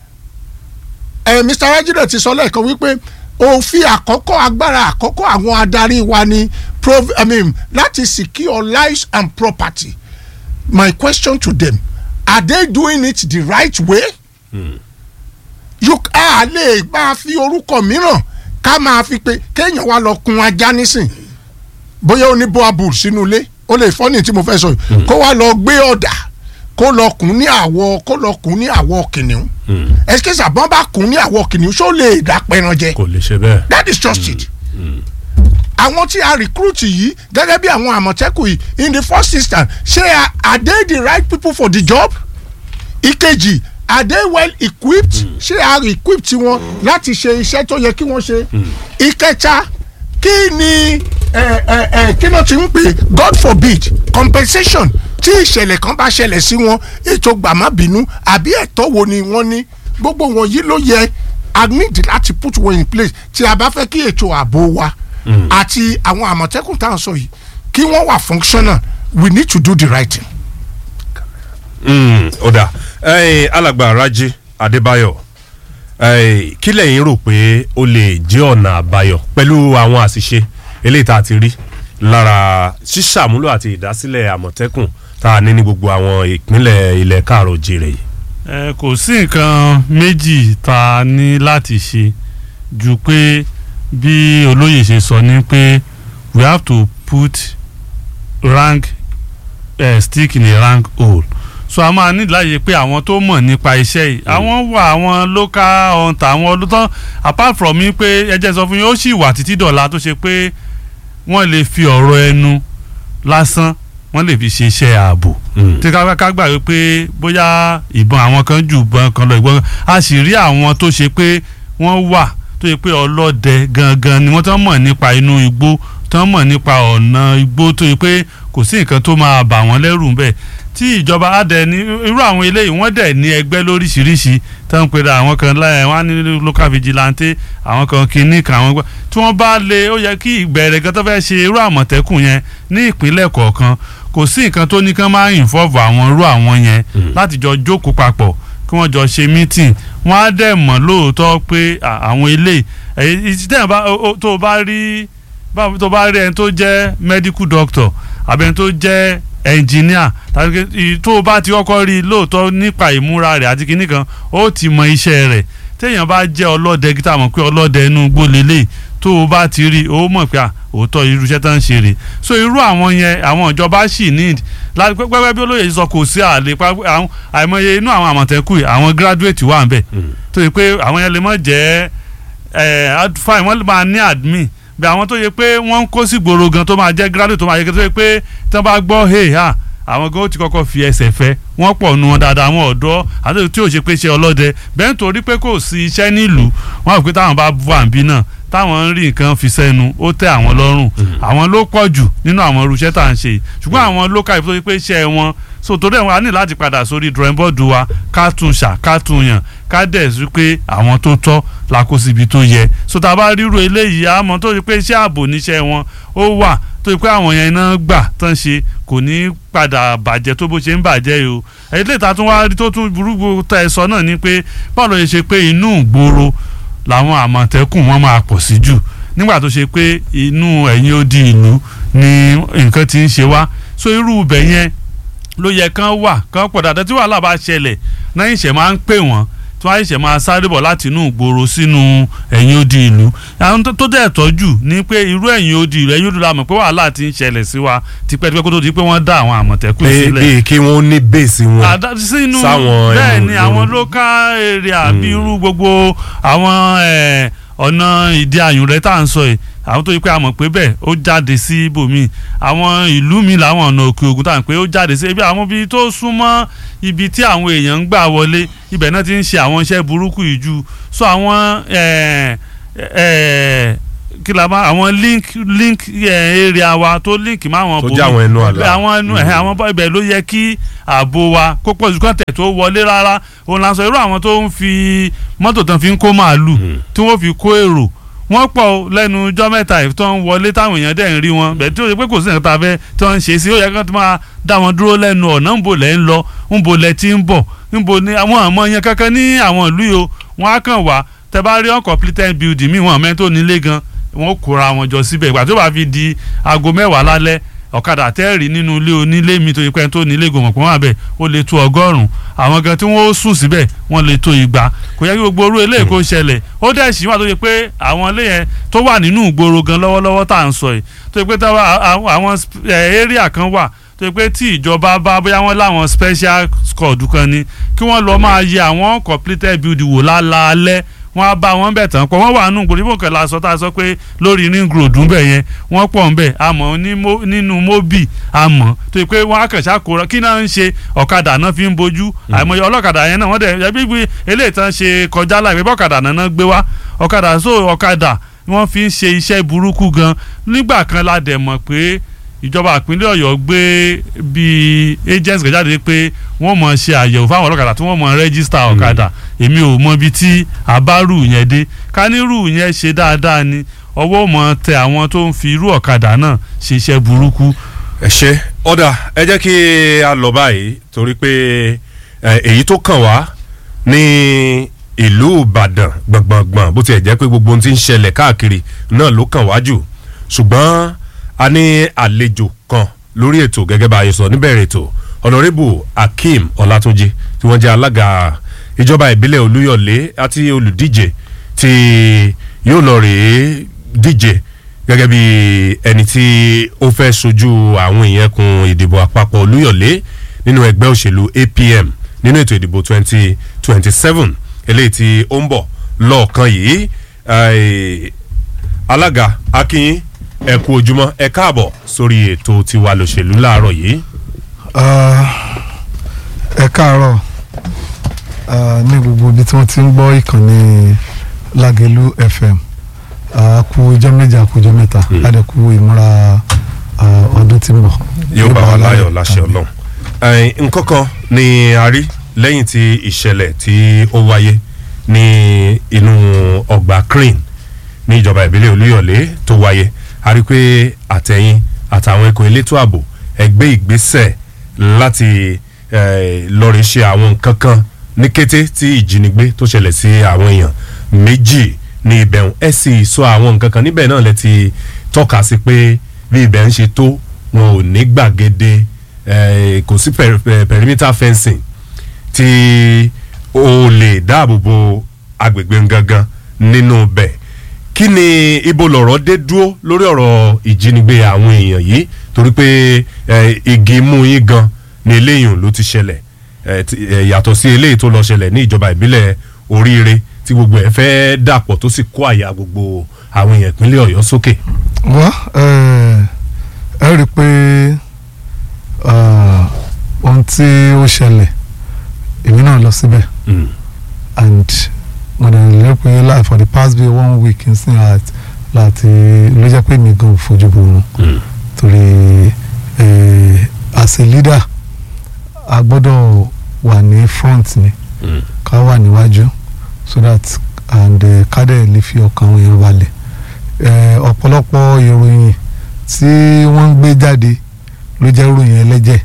Speaker 11: ẹ mr rajida ti sọ lẹ́ẹ̀kan wípé òfin àkọ́kọ́ agbára àkọ́kọ́ àwọn adarí wa ni prov i mean láti secure lives and property my question to them are they doing it the right way you a lè máa fi orúkọ mìíràn ká máa fi pé kéèyàn wá lọ kun ajá nísìn bóyá ó ní boabul sínú ilé ó lè fọ́nì tí mo fẹ́ sọ yìí kó wá lọ gbé ọ̀dà kó lọ kùn ní àwọ̀ kó lọ kùn ní àwọ̀ kìnìún ẹsikẹsà bọ́n bá kùn ní àwọ̀ kìnìún ṣó lè dá pẹran jẹ
Speaker 9: kò lè ṣe bẹ́ẹ̀.
Speaker 11: that is just it àwọn tí a recruit yìí gẹ́gẹ́ bí àwọn àmọ̀tẹ́kùn yìí in the first instance ṣé are- are they the right people for the job ìkejì are they well equipped ṣé a equipped wọn láti ṣe iṣẹ́ tó yẹ kí wọ́n ṣe ìkẹta kí ni ẹ ẹ ẹ kí ló ti ń pè god forbid compensation tí ìṣẹ̀lẹ̀ kan bá ṣẹlẹ̀ sí wọn ètò gbàmábínú àbí ẹ̀tọ́ wo ni wọ́n ní gbogbo wọn yìí ló yẹ i need láti put one in place tí a bá fẹ́ kí ètò ààbò wa àti àwọn àmọ̀tẹ́kùn tá à ń sọ yìí kí wọ́n wà functional we need to do the right thing.
Speaker 9: Mm, ó dà ẹ̀yin alàgbà Rájí Adébáyọ̀ ẹ̀yin, kí lẹ̀yin rò pé ó lè jẹ́ ọ̀nà àbáyọ pẹ̀lú àwọn àṣìṣe eléyìí tá a ti rí lára ṣíṣàmúlò àti ìdásílẹ̀ àmọ̀tẹ́kùn tá a ní ní gbogbo àwọn ìpínlẹ̀ ilẹ̀ káàrọ̀ jèrè yìí.
Speaker 10: ẹ kò sí nǹkan méjì tá a ní láti ṣe ju pé bí olóyè ṣe sọ ni pé we have to put rank uh, stick in a rank hole so a máa ní láàyè pé àwọn tó mọ̀ nípa iṣẹ́ yìí àwọn wà àwọn local hunter àwọn olùtọ́ apart from mi pé ẹjẹ́ sọ fún yín ó sì wà títí dọ̀la tó ṣe pé wọ́n lè fi ọ̀rọ̀ ẹnu lásán wọ́n lè fi ṣe iṣẹ́ ààbò tí ká ká gbà wípé bóyá ìbọn àwọn kan jù ìbọn kan lọ ìbọn a sì rí àwọn tó ṣe pé wọ́n wà tó ṣe pé ọlọ́dẹ gangan ni wọ́n tán mọ̀ nípa inú igbó tán mọ̀ nípa ọ̀nà igbó tó ṣe pé kò sí nǹkan tó máa bà wọ́n lẹ́rù ń bẹ̀ tí ìjọba adẹ ní irú àwọn eléyìí wọ́n dẹ̀ ní ẹgbẹ́ lóríṣiríṣi tó ń pera àwọn kan láyé wọ́n á ní local vigilante àwọn kan kìíní kan àwọn gbọ́ tí wọ́n bá lè ó yẹ kí ìbẹ̀rẹ̀ kan tó fẹ́ ṣe irú àmọ̀tẹ́kùn yẹn ní ìpínlẹ̀ kọ̀ọ̀kan kò sí nǹkan tó ní kán máa involve àwọn irú àwọn yẹn láti jọ jókòó papọ̀ kí wọ́n jọ ṣe meeting wọ́n á dẹ̀ mọ̀ lóòótọ́ pé à, àwọn eléyìí èyí tí tẹ̀yìn bá ó- ó- tó o bá rí báwo tó bá rí ẹni tó jẹ́ medical doctor àbí ẹni tó jẹ́ engineer tàbí kí- i- tó o bá ti kọ́kọ́ rí i lóòótọ́ nípa ìmúra rẹ̀ àti kinní kan ó ti mọ iṣẹ́ rẹ̀ téèyàn bá jẹ́ ọlọ́dẹ kí tá a mọ̀ pé ọlọ́dẹ inú igbó lélẹ̀ tó o bá ti rí i ó mọ̀ pé à, òótọ́ irú iṣẹ́ tó ń ṣe rè so irú àwọn yẹn àwọn ìjọba sì need láti pẹ́ pẹ́ bí olóyè sọ kò sí àlè pa àwọn àìmọye inú àwọn àmọ̀tẹ́kù yìí, àwọn graduate wà ń bẹ̀ tó yẹ pé àwọn yẹn lè mọ̀ jẹ́ ẹ fine wọ́n máa ní admin bí àwọn tó yẹ pé wọ́n ń kó sí gbòòrò gan tó máa jẹ́ graduate tó máa yẹ kí tó yẹ pé tí wọ́n bá gbọ́ hey ha àwọn gan ó ti kọ́kọ́ fi ẹsẹ̀ fẹ́ wọ́n pọ̀ nu wọn dáadáa àwọn ọ̀dọ́ àti tí ò ṣe pé ṣe ọlọ́dẹ bẹ́ẹ̀ nítorí pé kò sí iṣẹ́ nílùú wọ́n rò pé táwọn bá bu àǹbí náà táwọn ń rí nǹkan fi sẹ́nu ó tẹ́ àwọn lọ́rùn àwọn ló pọ̀ jù nínú àwọn irúṣẹ́ tá à ń ṣe yìí ṣùgbọ́n àwọn local ìfowópamọ́ pé iṣẹ́ wọn so torí ẹ̀ wọ́n á ní láti padà sórí drawing board wa ká tún ṣà ká tún yàn ká dẹ̀ sí pé àwọn tó tọ́ la kó síbi tó yẹ so tá a bá ríro eléyìí àmọ́ tó ṣe pé iṣẹ́ ààbò níṣẹ́ wọn ó wà tó ṣe pé àwọn yẹn iná gbà tán ṣe kò ní padà bàjẹ́ tó bó ṣe ń bàjẹ́ yìí o èyí lè ta tún wá rí tó tún burúkú tẹ ẹ sọ náà ni pé báwo ló ṣe ṣe pé inú ìgboro làwọn àmọ̀tẹ́kùn wọn máa pọ̀ sí jù nígbà tó ṣe pé inú ẹ̀yìn odi ìlú ni nǹkan ti ń ṣe wá so irú ibẹ̀ yẹn ló yẹ kán wà kán pọ̀ dáadáa tí wàhálà bá ṣẹlẹ̀ náà ìṣẹ̀ máa ń pè wọ́n tí wọ́n ṣẹ̀ máa sáré bọ̀ láti inú ìgboro sínú ẹ̀yìn odi ìlú àwọn tó dẹ̀ tọ́jú ni pé irú ẹ̀yìn odi ìlú ẹ̀yìn odi ìlú la mọ̀ pé wàhálà ti ń ṣẹlẹ̀ sí wa tipẹ́tipẹ́ kó tó di pé wọ́n dá àwọn àmọ̀tẹ́kùn sílẹ̀.
Speaker 9: bíi kí wọ́n ní bẹ́ẹ̀sì wọn
Speaker 10: sínú
Speaker 9: sáwọn
Speaker 10: bẹ́ẹ̀
Speaker 9: ẹnu
Speaker 10: ni
Speaker 9: ìgboro.
Speaker 10: àwọn local area bíi irú gbogbo àwọn eh, ọ̀nà ìdí àyùn rẹ̀ tá à ń sọ yìí àwọn tó yí pé a mọ̀ pé bẹ́ẹ̀ ó jáde sí ibòmíì àwọn ìlú mi làwọn ọ̀nà òkè ògùn tá à ń pé ó jáde sí ibi àwọn ibi tó súnmọ́ ibi tí àwọn èèyàn ń gbà wọlé ibẹ̀ náà ti ń ṣe àwọn iṣẹ́ burúkú yìí ju so àwọn eh, eh, kí la bá àwọn link link eh, area wa tó link mọ́ àwọn
Speaker 9: Tó
Speaker 10: bòmíì.
Speaker 9: jẹ́ àwọn ẹnu àlà.
Speaker 10: àwọn ẹnu ẹ̀ àwọn bọ́ ibẹ̀ ló yẹ kí ààbò wa kó pọ̀ jù kọ́ńtẹ̀ tó wọlé rárá òun là ń sọ irú àwọn tó ń fi mọ́tò tán fi ń kó màálù tí wọ́n fi kó èrò wọ́n pọ̀ o lẹ́nu ọjọ́ mẹ́ta yìí tó ń wọlé táwọn èèyàn dẹ̀ ń rí wọn bẹ́ẹ̀ tí ó ṣe pé kò sí nǹkan tá a fẹ́ tí wọ́n ń ṣe sí ó yẹ kí wọ́n ti máa dá wọn dúró lẹ́nu ọ̀nà ń bò lẹ́ ń lọ ń bò lẹ́ tí ń bọ̀ ń bò ní àwọn àmọ́ yẹn kankan ní àwọn ìlú yìí o wọ́n á kàn wá tẹ bá rí uncompleted building míì wọn àmọ́ tó nílé gan wọ́n kóra wọn jọ síbẹ̀ ìgbà tó bá fi di aago mẹ́wàá lálẹ́ ọ̀kadà tẹ́ẹ̀rì nínú ilé onílé mi tó yẹ pé tó nílé gòmọ̀ pọ̀ wọ́n àbẹ̀ ó lè tó ọgọ́rùn-ún àwọn gan tí wọ́n ó sùn síbẹ̀ wọ́n lè tó igba kò yẹ kí gbogbo orú eléyìí kó ṣẹlẹ̀ ó dẹ̀ sì wà tó yẹ pé àwọn ilé yẹn tó wà nínú ìgboro gan lọ́wọ́lọ́wọ́ tá à ń sọ yìí tó yẹ pé táwa àwọn àwọn sp- eh, area kan wà tó yẹ pé tí ìjọba bá bóyá wọ́n láwọn special squad kan ni kí wọ́n lọ máa yẹ àwọn completed building wò lálaalẹ́ wọ́n á bá wọn bẹ̀ tán pọ̀ wọ́n wà nù gbòdì bòkè la sọ tá a sọ pé lórí ring road ń bẹ̀ yẹn wọ́n pọ̀ ń bẹ̀ àmọ́ ní mo- nínú mobi àmọ́ tó yẹ pé wọ́n á kàn ṣàkóra kí náà ń ṣe ọ̀kadà náà fi ń bojú àìmọye ọlọ́kadà yẹn náà wọ́n dẹ̀ ẹbí gbé eléyìí tán ṣe kọjá láì pé bọ́kadà náà náà gbé wá ọ̀kadà so ọ̀kadà wọ́n fi ń ṣe iṣẹ́ burúkú gan nígbà kan la dẹ̀ mọ̀ pé ìjọba ìpínlẹ̀ ọ̀yọ́ gbé bíi agents kan jáde pé wọ́n mọ̀ ṣe àyẹ̀wò fáwọn ọlọ́kadà tí wọ́n mọ̀ rẹ́gísítà ọ̀kadà èmi ò mọ ibi tí àbárù yẹn dé kánírù yẹn ṣe dáadáa ni ọwọ́ mọ̀ tẹ àwọn tó ń fi irú ọ̀kadà náà ṣe iṣẹ́ burúkú.
Speaker 9: ẹ ṣe ọ̀dà ẹ jẹ́ kí a lọ báyìí torí pé ẹ, èyí tó kàn wá ní ìlú ìbàdàn gbọ̀ngbọ̀ngbọ̀n bó tiẹ̀ jẹ́ pé gbogbo ohun tí ń ṣẹlẹ̀ káàkiri náà ló kàn wá jù ṣùgbọ́n a ní àlejò kan lórí ètò gẹ́gẹ́ bá a yẹ sọ níbẹ̀rẹ̀ ètò honourable akeem ọlátúnjì tí wọ́n jẹ́ alága ìjọba ìbílẹ̀ olúyọ̀lé àti olùdíje tí yóò lọ rèé díje gẹ́gẹ́ bí ẹni tí ó fẹ́ sojú àwọn èèyàn kun ìdìbò àpapọ̀ olúyọ̀lé nínú ẹgbẹ́ òṣèlú apm nínú ètò ìdìbò twenty twenty seven eléyìí tí ó ń bọ̀ lọ́ọ̀kan yìí eh, alága akínyín ẹ kú ojúmọ́ ẹ káàbọ̀ sórí ètò tiwa lòṣèlú láàárọ̀ yìí.
Speaker 12: Ah, ẹ káàárọ̀ ah, ní gbogbo ibi tí wọ́n ti ń gbọ́ ìkànnì Lágelú FM ah, kú ijọ́ méje àkú ijọ́ mẹ́ta láti kú ìmúra ah, ọdún tí ń bọ̀.
Speaker 9: yóò bá wa láyọ̀ láṣẹ ọlọ́run. Eh, nǹkan kan ni a rí lẹ́yìn tí ìṣẹ̀lẹ̀ tí ó wáyé ní inú ọgbà crane ní ìjọba ìbílẹ̀ olúyọ̀lé tó wáyé a rí pé àtẹ̀yìn àtàwọn ikọ̀ elétò ààbò ẹgbẹ́ ìgbésẹ̀ láti eh, lọ́ọ̀rì ṣe àwọn nǹkan kan ní kété tí ìjínigbé tó ṣẹlẹ̀ sí àwọn èèyàn méjì ní ibẹ̀ ẹ sì sọ àwọn nǹkan kan níbẹ̀ náà lẹ ti tọ́ka sí pé bí ibẹ̀ ń ṣe tó wọn ò ní gbàgede eh, kò sí per- per- perimeter fencing tí o lè dáàbò bo agbègbè gangan nínú bẹ̀ kí ni ibo lọ̀rọ̀ dé dúró lórí ọ̀rọ̀ ìjínigbé àwọn èèyàn yìí torí pé eh, igi mú yín gan ni eléyìí ló ti ṣẹlẹ̀ eh, ti- eh, yàtọ̀ sí eléyìí tó lọ ṣẹlẹ̀ ní ìjọba ìbílẹ̀ oríire tí gbogbo ẹ̀ fẹ́ dàpọ̀ tó sì kó àyà gbogbo àwọn èèyàn ìpínlẹ̀ ọ̀yọ́ sókè.
Speaker 12: wá ẹ ẹ rí i pé ah, ohun tí ó ṣẹlẹ̀ èmi náà lọ síbẹ̀ and mo dẹ̀ lérò pé láì for the past bíi one week n sin at láti ló jẹ́ pé mi gan ò fojú borun torí eh, as a leader a gbọ́dọ̀ wà ní front ni ká wà níwájú so that and eh, ká dẹ̀ lè fi ọkàn àwọn èèyàn balẹ̀ eh, ọ̀pọ̀lọpọ̀ ìròyìn tí wọ́n ń gbé jáde ló jẹ́ ìròyìn ẹlẹ́jẹ̀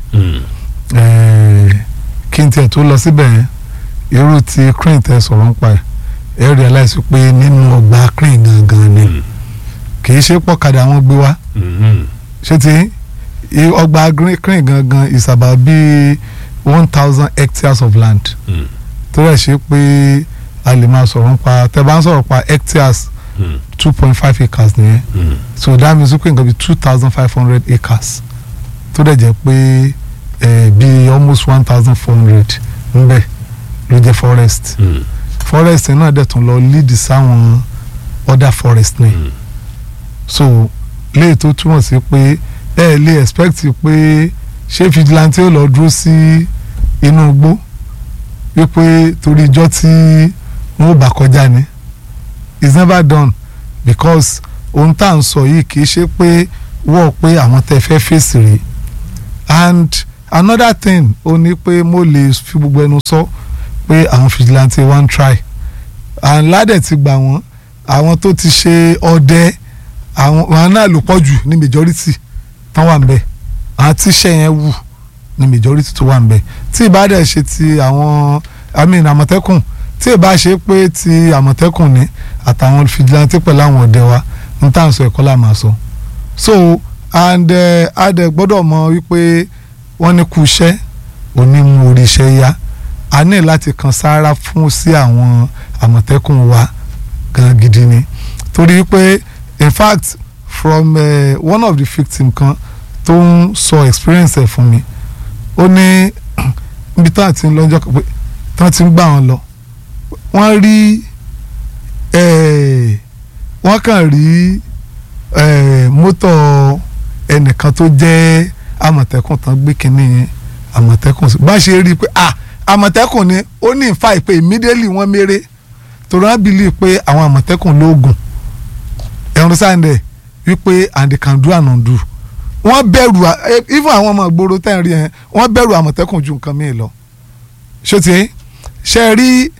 Speaker 12: eh, kí n tiẹ̀ tó lọ síbẹ̀ yẹn irú ti crane tẹ sọ̀rọ̀ ń pa ẹ̀ ẹ realize pé nínú ọgbà crane gangan ni kì í ṣe pọ̀kadà wọn gbé wá ṣé ti i- ọgbà green- crane gangan is about bí one thousand hectares of land tó rẹ̀ ṣe pé a lè máa sọ̀rọ̀ pa tẹ bá ń sọ̀rọ̀ pa hectares two point five acres nìyẹn so that means pé nǹkan bí two thousand five hundred acres tó dẹ̀ jẹ́ pé eh, bí almost one thousand four hundred ńbẹ̀ ló jẹ́ forest forest náà dẹ̀ tún lọ lead sáwọn other forest ni so léyìí tó túmọ̀ sí pé ẹ lè expect pé ṣé vigilante ó lọ dúró sí inú igbó wípé torí ijọ́ tí wọ́n bá kọjá ni it's never done because ohun tá à ń sọ yìí kì í ṣe pé wọ́ọ̀ pé àwọn tẹ́ fẹ́ fèsì rèé and another thing ó ní pé mo lè fi gbogbo ẹnu sọ pé àwọn vigilante one try and ládẹ̀ ti gbà wọ́n àwọn tó ti ṣe ọdẹ àwọn àwọn náà ló pọ̀ jù ní majority tán wà ń bẹ̀ àwọn tíṣẹ́ yẹn wù ní majority tó wà ń bẹ̀ tí ìbá dẹ̀ ṣe ti àwọn i mean àmọ̀tẹ́kùn tí ìbá ṣe pé ti àmọ̀tẹ́kùn ní àtàwọn vigilante pẹ̀lú àwọn ọdẹ wa ń tà ń sọ ẹ̀kọ́ là máa sọ so and uh, a dẹ̀ gbọ́dọ̀ mọ̀ wípé wọ́n ní kú iṣẹ́ onímú orí iṣẹ́ yá a ní láti kan sáárá fún sí àwọn àmọ̀tẹ́kùn wa gan gidi ni torí pé in fact from uh, one of the victim kan tó ń sọ experience ẹ̀ fún mi ó ní níbi tí wọ́n ti ń lọ́jọ́ kan pé tí wọ́n ti ń gbà wọ́n lọ wọ́n rí eh, wọ́n kàn rí eh, mọ́tò ẹnìkan tó jẹ́ àmọ̀tẹ́kùn tán gbé kínní yẹn àmọ̀tẹ́kùn sí bá ṣe rí i pé ah àmọ̀tẹ́kùn ni ó ní ìfà ìpè immediately wọ́n méré torí wọ́n believe pé àwọn àmọ̀tẹ́kùn lóògùn ẹ̀rùn sáńdẹ̀ wípé and they can do and undo wọ́n bẹ̀rù à- eh, even àwọn ọmọ ìgboro tẹ́ ń rí yẹn wọ́n bẹ̀rù àmọ̀tẹ́kùn ju nǹkan míì lọ ṣé ti ṣe rí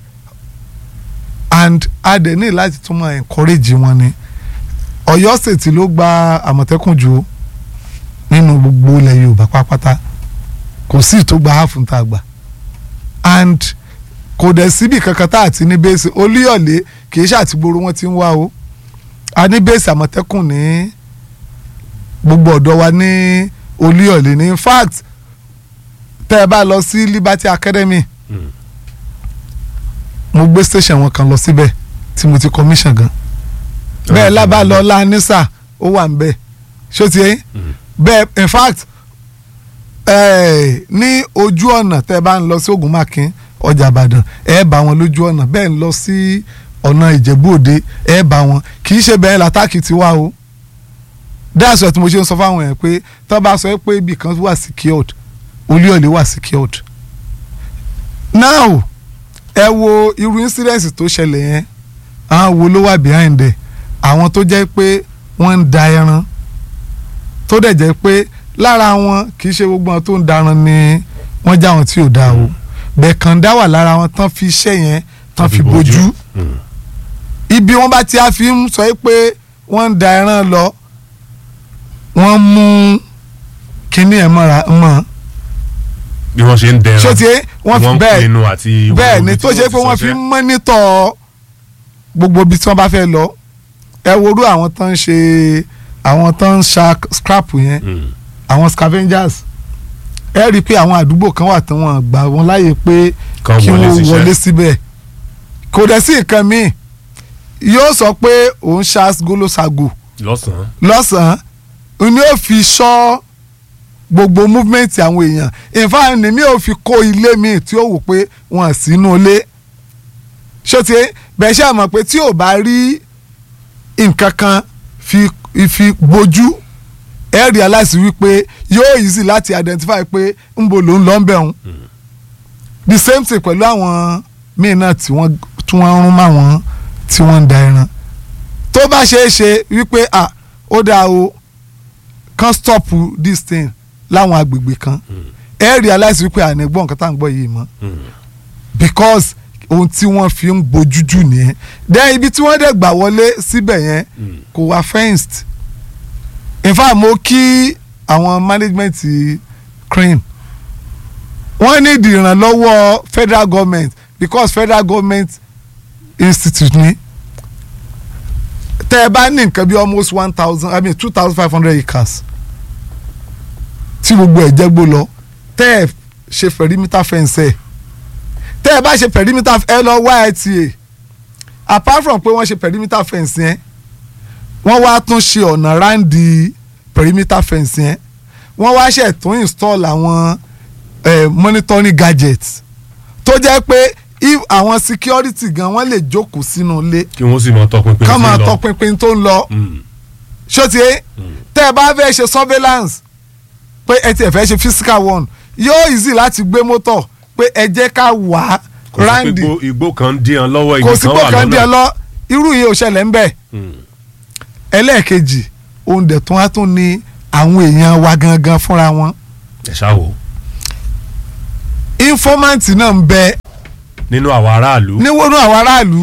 Speaker 12: and adẹ̀ ní láti tún máa encourage wọn ni Ọ̀yọ́ state ló gba àmọ̀tẹ́kùn jù ó nínú gbogbo ilẹ̀ Yorùbá pátápátá kò sí tó gba half tá a gbà and kò dẹ̀ síbi kankan tá a ti ní bẹ́ẹ̀sì Olúyọ̀lé kì í ṣàtìgboro wọn ti ń wá o a ní bẹ́ẹ̀sì àmọ̀tẹ́kùn ní gbogbo ọ̀dọ́ wa ní Olúyọ̀lé ní in fact tẹ́ ẹ bá lọ sí Liberty Academy mo gbé station wọn kan lọ síbẹ̀ tí mo ti commission gan bẹ́ẹ̀ lábàlọ́ lanisa ó wà ń bẹ̀ ṣó ti yẹn bẹ́ẹ̀ in fact eh, ní ojú ọ̀nà tẹ́ ẹ bá ń lọ sí Ògùnmákin ọjà Ìbàdàn ẹ bá wọn lójú ọ̀nà bẹ́ẹ̀ ń lọ sí ọ̀nà Ìjẹ̀bú Òde ẹ bá wọn kì í ṣe bẹ́ẹ̀ látàkì ti wá o that's why tí mo ṣe ń sọ fáwọn yẹn pé tó bá sọ pé ibì kan wà secured Olúyọ̀lé wà secured now ẹ wo irú incident tó ṣẹlẹ̀ yẹn àwọn wo ló wà behind ẹ̀ àwọn tó jẹ́ pé wọ́n ń da ẹran tó dẹ̀ jẹ́ pé lára wọn kì í ṣe gbogbo wọn tó ń daran ni wọ́n já wọn tí ò da o bẹ́ẹ̀ kàn dá wà lára wọn tán fi iṣẹ́ yẹn tán fi bójú ibi wọn bá ti á fi ń sọ pé wọ́n ń da ẹran lọ wọ́n mú kinní ẹ̀ mọ́ra mọ́
Speaker 9: bí wọ́n ṣe ń dẹran
Speaker 12: ṣé tiẹ̀ wọ́n fi
Speaker 9: ń
Speaker 12: bẹ́ẹ̀
Speaker 9: pinnu àti
Speaker 12: bẹ́ẹ̀ ni tó ṣe pé wọ́n fi ń mọ́nítọ̀ gbogbo ibi tí wọ́n bá fẹ́ lọ ẹ worú àwọn tó ń ṣe àwọn tó ń ṣa scrap yẹn àwọn scavengers ẹ rí i pé àwọn àdúgbò kan wà tí wọ́n gbà wọ́n láàyè pé
Speaker 9: Kán
Speaker 12: kí
Speaker 9: wọlé
Speaker 12: wọ́n
Speaker 9: síṣẹ́.
Speaker 12: wọlé síbẹ̀ kò dẹ̀ sí nǹkan míì yóò sọ pé òun ṣa golosago
Speaker 9: lọ́sàn-án
Speaker 12: lọ́sàn-án ni ó fi ṣọ́ gbogbo movement àwọn èèyàn in fact ni mi ò fi kó ilé mi tí ó wò pé wọn sínú ilé ṣé ti bẹ́ẹ̀ ṣe mọ̀ pé tí ò bá rí nǹkan kan fi fi bójú ẹ realize wípé yóò easy láti identify pé ń bo ló ń lọ ń bẹ̀ ń the same thing pẹ̀lú àwọn míì náà tí wọ́n tí wọ́n rún mọ́ àwọn tí wọ́n ń da ẹran tó bá ṣeé ṣe wípé ah ó dáa o kan stop this thing láwọn agbègbè kan ẹ realize wípé ànígbọ́n nǹkan tá à ń gbọ́ yìí mọ́ because ohun tí wọ́n fi ń bójú jù nìyẹn then ibi tí wọ́n dẹ̀ gbà wọlé síbẹ̀ yẹn kò wá fenced in fact mo kí àwọn management crane wọ́n ní di ìrànlọ́wọ́ federal government because federal government institute ni tẹ́ ẹ bá ní nǹkan bí almost one thousand i mean two thousand five hundred acres tí gbogbo ẹ̀ jẹ́ gbó lọ tẹ́ ẹ ṣe perimeter fence ẹ̀ tẹ́ ẹ bá ṣe perimeter ẹ lọ wá ITA apart from pé wọ́n ṣe perimeter fence yẹn wọ́n wá tún ṣe ọ̀nà ráǹdì perimeter fence yẹn wọ́n wá ṣe tún install àwọn eh, monitoring gadgets tó jẹ́ pé if àwọn security gan wọ́n lè jókòó sínú ilé
Speaker 9: kí wọ́n sì máa tọpinpin
Speaker 12: ká
Speaker 9: sí
Speaker 12: máa
Speaker 9: lọ.
Speaker 12: tọpinpin tó ń lọ ṣó ti yé tẹ́ ẹ bá fẹ́ ṣe surveillance pé ẹ tiẹ̀ fẹ́ ṣe physical one yóò easy láti gbé mọ́tò pé ẹ jẹ́ ká wà
Speaker 9: kò sí pé
Speaker 12: ráǹdì
Speaker 9: igbó- igbó kan ń díyan lọ́wọ́
Speaker 12: kò
Speaker 9: igi
Speaker 12: sí
Speaker 9: kan
Speaker 12: pé
Speaker 9: wà
Speaker 12: kan díẹ̀
Speaker 9: lọ́nà.
Speaker 12: lọ irú yìí ò ṣẹlẹ̀ ń bẹ̀ ẹlẹ́ẹ̀kejì ohun dẹ̀ tún wá tún ní àwọn èèyàn wa gangan fúnra wọn
Speaker 9: ẹ ṣáà wò ó.
Speaker 12: informant náà ń bẹ
Speaker 9: nínú àwọn aráàlú.
Speaker 12: níwọ̀nú àwọn aráàlú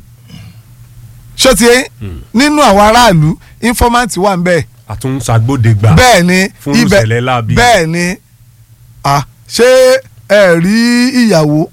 Speaker 12: ṣọ́tí nínú àwọn aráàlú informant wà ń bẹ
Speaker 9: àtúnṣàgbọ́dẹ̀gbà.
Speaker 12: bẹ́ẹ̀ ni
Speaker 9: fún ìṣẹ̀lẹ̀ láabi.
Speaker 12: bẹ́ẹ̀ ni ah, ṣé ẹ rí ìyàwó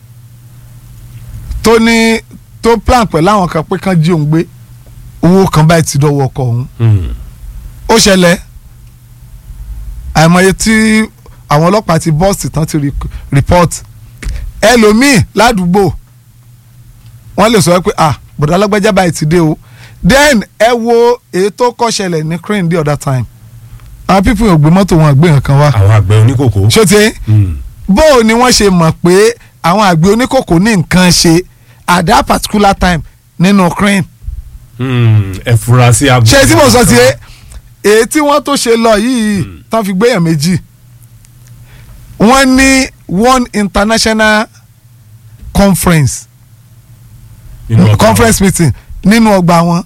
Speaker 12: tó ní tó plan pẹ̀lú àwọn kan pé kán jí òun gbé owó kan báyìí ti dọ́wọ́ ọkọ òun ó ṣẹlẹ̀ àìmọye tí àwọn ọlọ́pàá ti bọ́ọ̀sì tán ti re- report ẹlòmíì ládùúgbò wọ́n lè sọ pé ah bọ̀dá alágbájá báyìí ti dé o then ẹ wo èyí tó kọ́ ṣẹlẹ̀ ní crane the other time àwọn pípín ògbé mọ́tò wọn àgbé nǹkan wá.
Speaker 9: àwọn àgbẹ̀ oníkòkó.
Speaker 12: ṣé ti bó o ni wọ́n ṣe mọ̀ pé àwọn àgbẹ̀ oníkòkó ní nǹkan ṣe at that particular time nínú crane.
Speaker 9: ẹ fura sí agbó.
Speaker 12: ṣé tí mo sọ sí ẹ èyí tí wọ́n tó ṣe lọ yìí tán fi gbéyàn méjì wọ́n ní one international conference
Speaker 9: Nínú ọgbà
Speaker 12: conference meeting nínú ọgbà wọn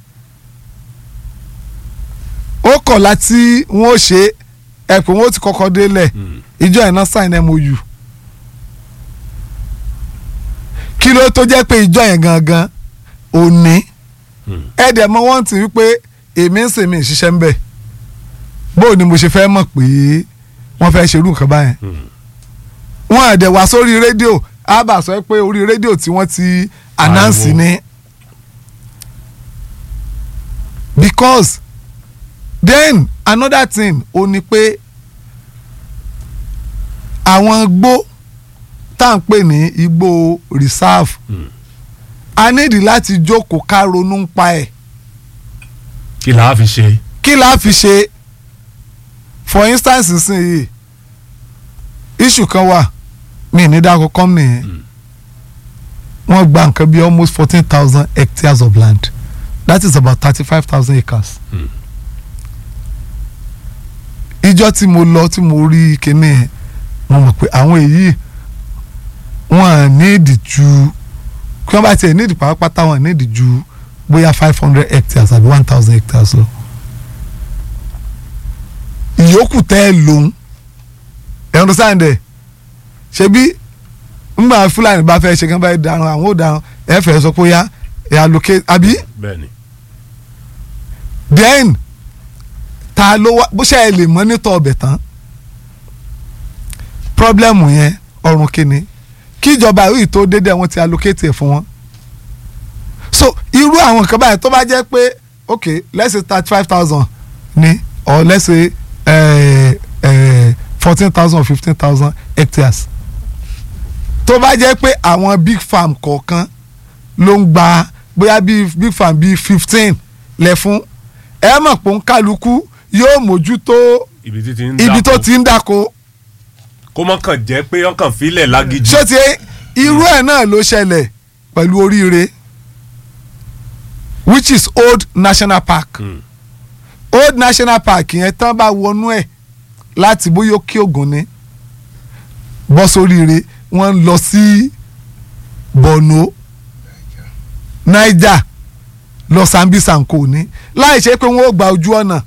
Speaker 12: ó kọ̀ láti wọ́n ó ṣe ẹ pé wọ́n ó ti kọ́kọ́ délẹ̀ ìjọ ẹ̀ náà sign mou kí ló tó jẹ́ pé ìjọ yẹn gangan ò ní ẹ dẹ̀ mọ wọ́n ti wípé èmi ń sèmi ìṣiṣẹ́ ń bẹ̀ bó ni mo ṣe fẹ́ mọ̀ pé wọ́n fẹ́ ṣerú nǹkan báyẹn wọ́n àdẹ̀ wá sórí rédíò ábà sọ pé orí rédíò tí wọ́n ti announce ni because then another thing ó ní pé àwọn igbó tá à ń pè ní igbó reserve a nídìí láti jókòó ká ronú ń pa ẹ̀
Speaker 9: kí là á fi ṣe.
Speaker 12: kí la fi ṣe for instance nísìnyí issue kan wà mí ní dáko company yẹn wọ́n gba nǹkan bí almost fourteen thousand hectares of land that is about thirty-five thousand acres. ìjọ tí mo lọ tí mo rí kinní yẹn mo mọ̀ pé àwọn èyí wọ́n à nídìí ju kí wọ́n bá tiẹ̀ nídìí pàápàá wọ́n à nídìí ju bóyá five hundred hectares àbí one thousand hectares lọ. ìyókù tẹ́ ẹ lòun ẹ̀ ń sáyẹn dẹ̀ ṣebí ngbà fúlàní bá fẹ́ ṣe kí wọ́n bá darun àwọn ò darun ẹ fẹ́ sọ pé ó yá ẹ̀ allocate àbí
Speaker 9: bẹ́ẹ̀ni.
Speaker 12: then ta ló wá bó ṣe ẹ lè mọ́nítọ̀ ọbẹ̀ tán problem yẹn ọrùn kìíní kíjọba yìí tó dédé wọn ti allocate ẹ̀ fún wọn so irú àwọn nǹkan báyìí tó bá jẹ́ pé ok let's say thirty five thousand ni or let's say fourteen thousand or fifteen thousand hectares tó bá jẹ́ pé àwọn big farm kọ̀ọ̀kan ló ń gba bóyá bíi big farm bíi fifteen lẹ̀ fún ẹ mọ̀ pé ń kálukú yóò mójútó
Speaker 9: ibi tí ti ń
Speaker 12: ibi tó
Speaker 9: dáko.
Speaker 12: ti ń dáko
Speaker 9: kó mọ́ kàn jẹ́ pé ọkàn filẹ̀ lágídí.
Speaker 12: ṣé ti irú ẹ̀ náà ló ṣẹlẹ̀ pẹ̀lú oríire which is old national park old national park yẹn tán bá wọnú ẹ̀ láti bóyá òkè ògùn ni bọ́ sóríire wọ́n ń lọ sí borno niger lọ sambisa nko ní láì ṣe pé wọ́n ó gba ojú ọ̀nà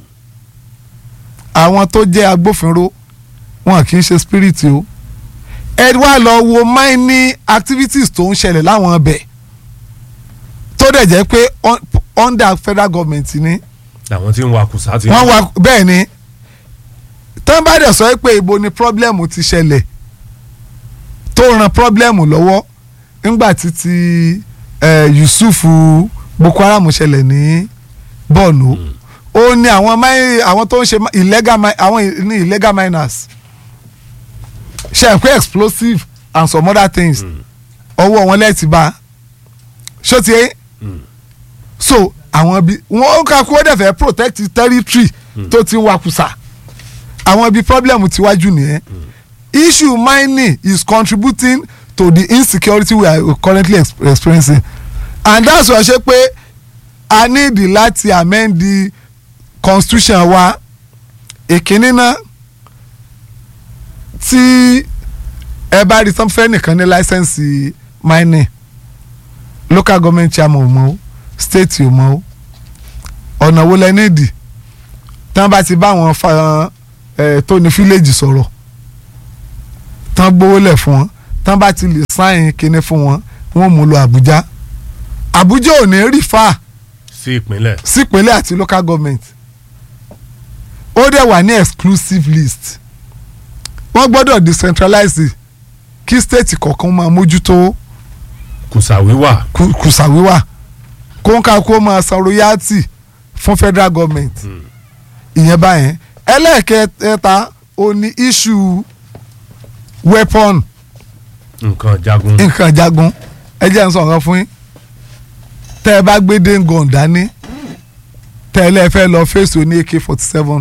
Speaker 12: àwọn tó jẹ́ agbófinró wọn kì í ṣe spirit o ẹ wá lọ wo mining activities tó ń ṣẹlẹ̀ láwọn ọbẹ̀ tó dẹ̀ jẹ́ pé un- under federal government ni
Speaker 9: àwọn tí ń wa kùsà ti.
Speaker 12: wọ́n wá bẹ́ẹ̀ ni tán bá dẹ̀ sọ pé ibo ni problem ti ṣẹlẹ̀ tó ran problem lọ́wọ́ nígbà tí ti eh, Yusuf Boko Haram ṣẹlẹ̀ ní Borno ó ní àwọn mi- àwọn tó ń ṣe mi- illegal mi- àwọn i- ní illegal miners ṣe pé explosive and some other things ọwọ́ wọn lẹ́ẹ̀tì bá ṣó ti yé so àwọn bí wọn kà kó dẹ̀ fẹ́ protect territory tó ti ń wakùsà àwọn bí problem ti wájú nìyẹn issue mining is contributing to the insecurity we are currently ex experiencing and that's why ṣe pé a need láti amend the constitution wa ìkíní náà tí ẹ bá rí sanfẹ́ nìkan ní láísẹ̀nsì mining local government chairman ò mọ̀ o state ò mọ̀ o ọ̀nà wo lẹ nídìí tí wọ́n bá ti bá wọn fa ẹ̀ tó ní fíléèjì sọ̀rọ̀ tán gbówó lẹ̀ fún wọn tán bá ti lè sáyìn kinní fún wọn wọn mú lọ Àbújá Àbújá ò ní rí fà
Speaker 9: sí ìpínlẹ̀.
Speaker 12: sípínlẹ̀ àti local government ó dẹ̀ wà ní exclusive list wọ́n gbọ́dọ̀ decentralize kí state kọ̀ọ̀kan máa mójútó
Speaker 9: kùsà wíwà.
Speaker 12: kù- kùsà wíwà kó ń ká kó máa san royalty fún federal government ìyẹn báyẹn ẹlẹ́ẹ̀kẹta ó ní issue weapon
Speaker 9: nǹkan jagun.
Speaker 12: nǹkan jagun ẹ jẹ́ n sọ nǹkan fún yín tẹ́ ẹ bá gbé dengon dání tẹ́ ẹ lẹ́ẹ̀ fẹ́ lọ fèsì oní ak forty seven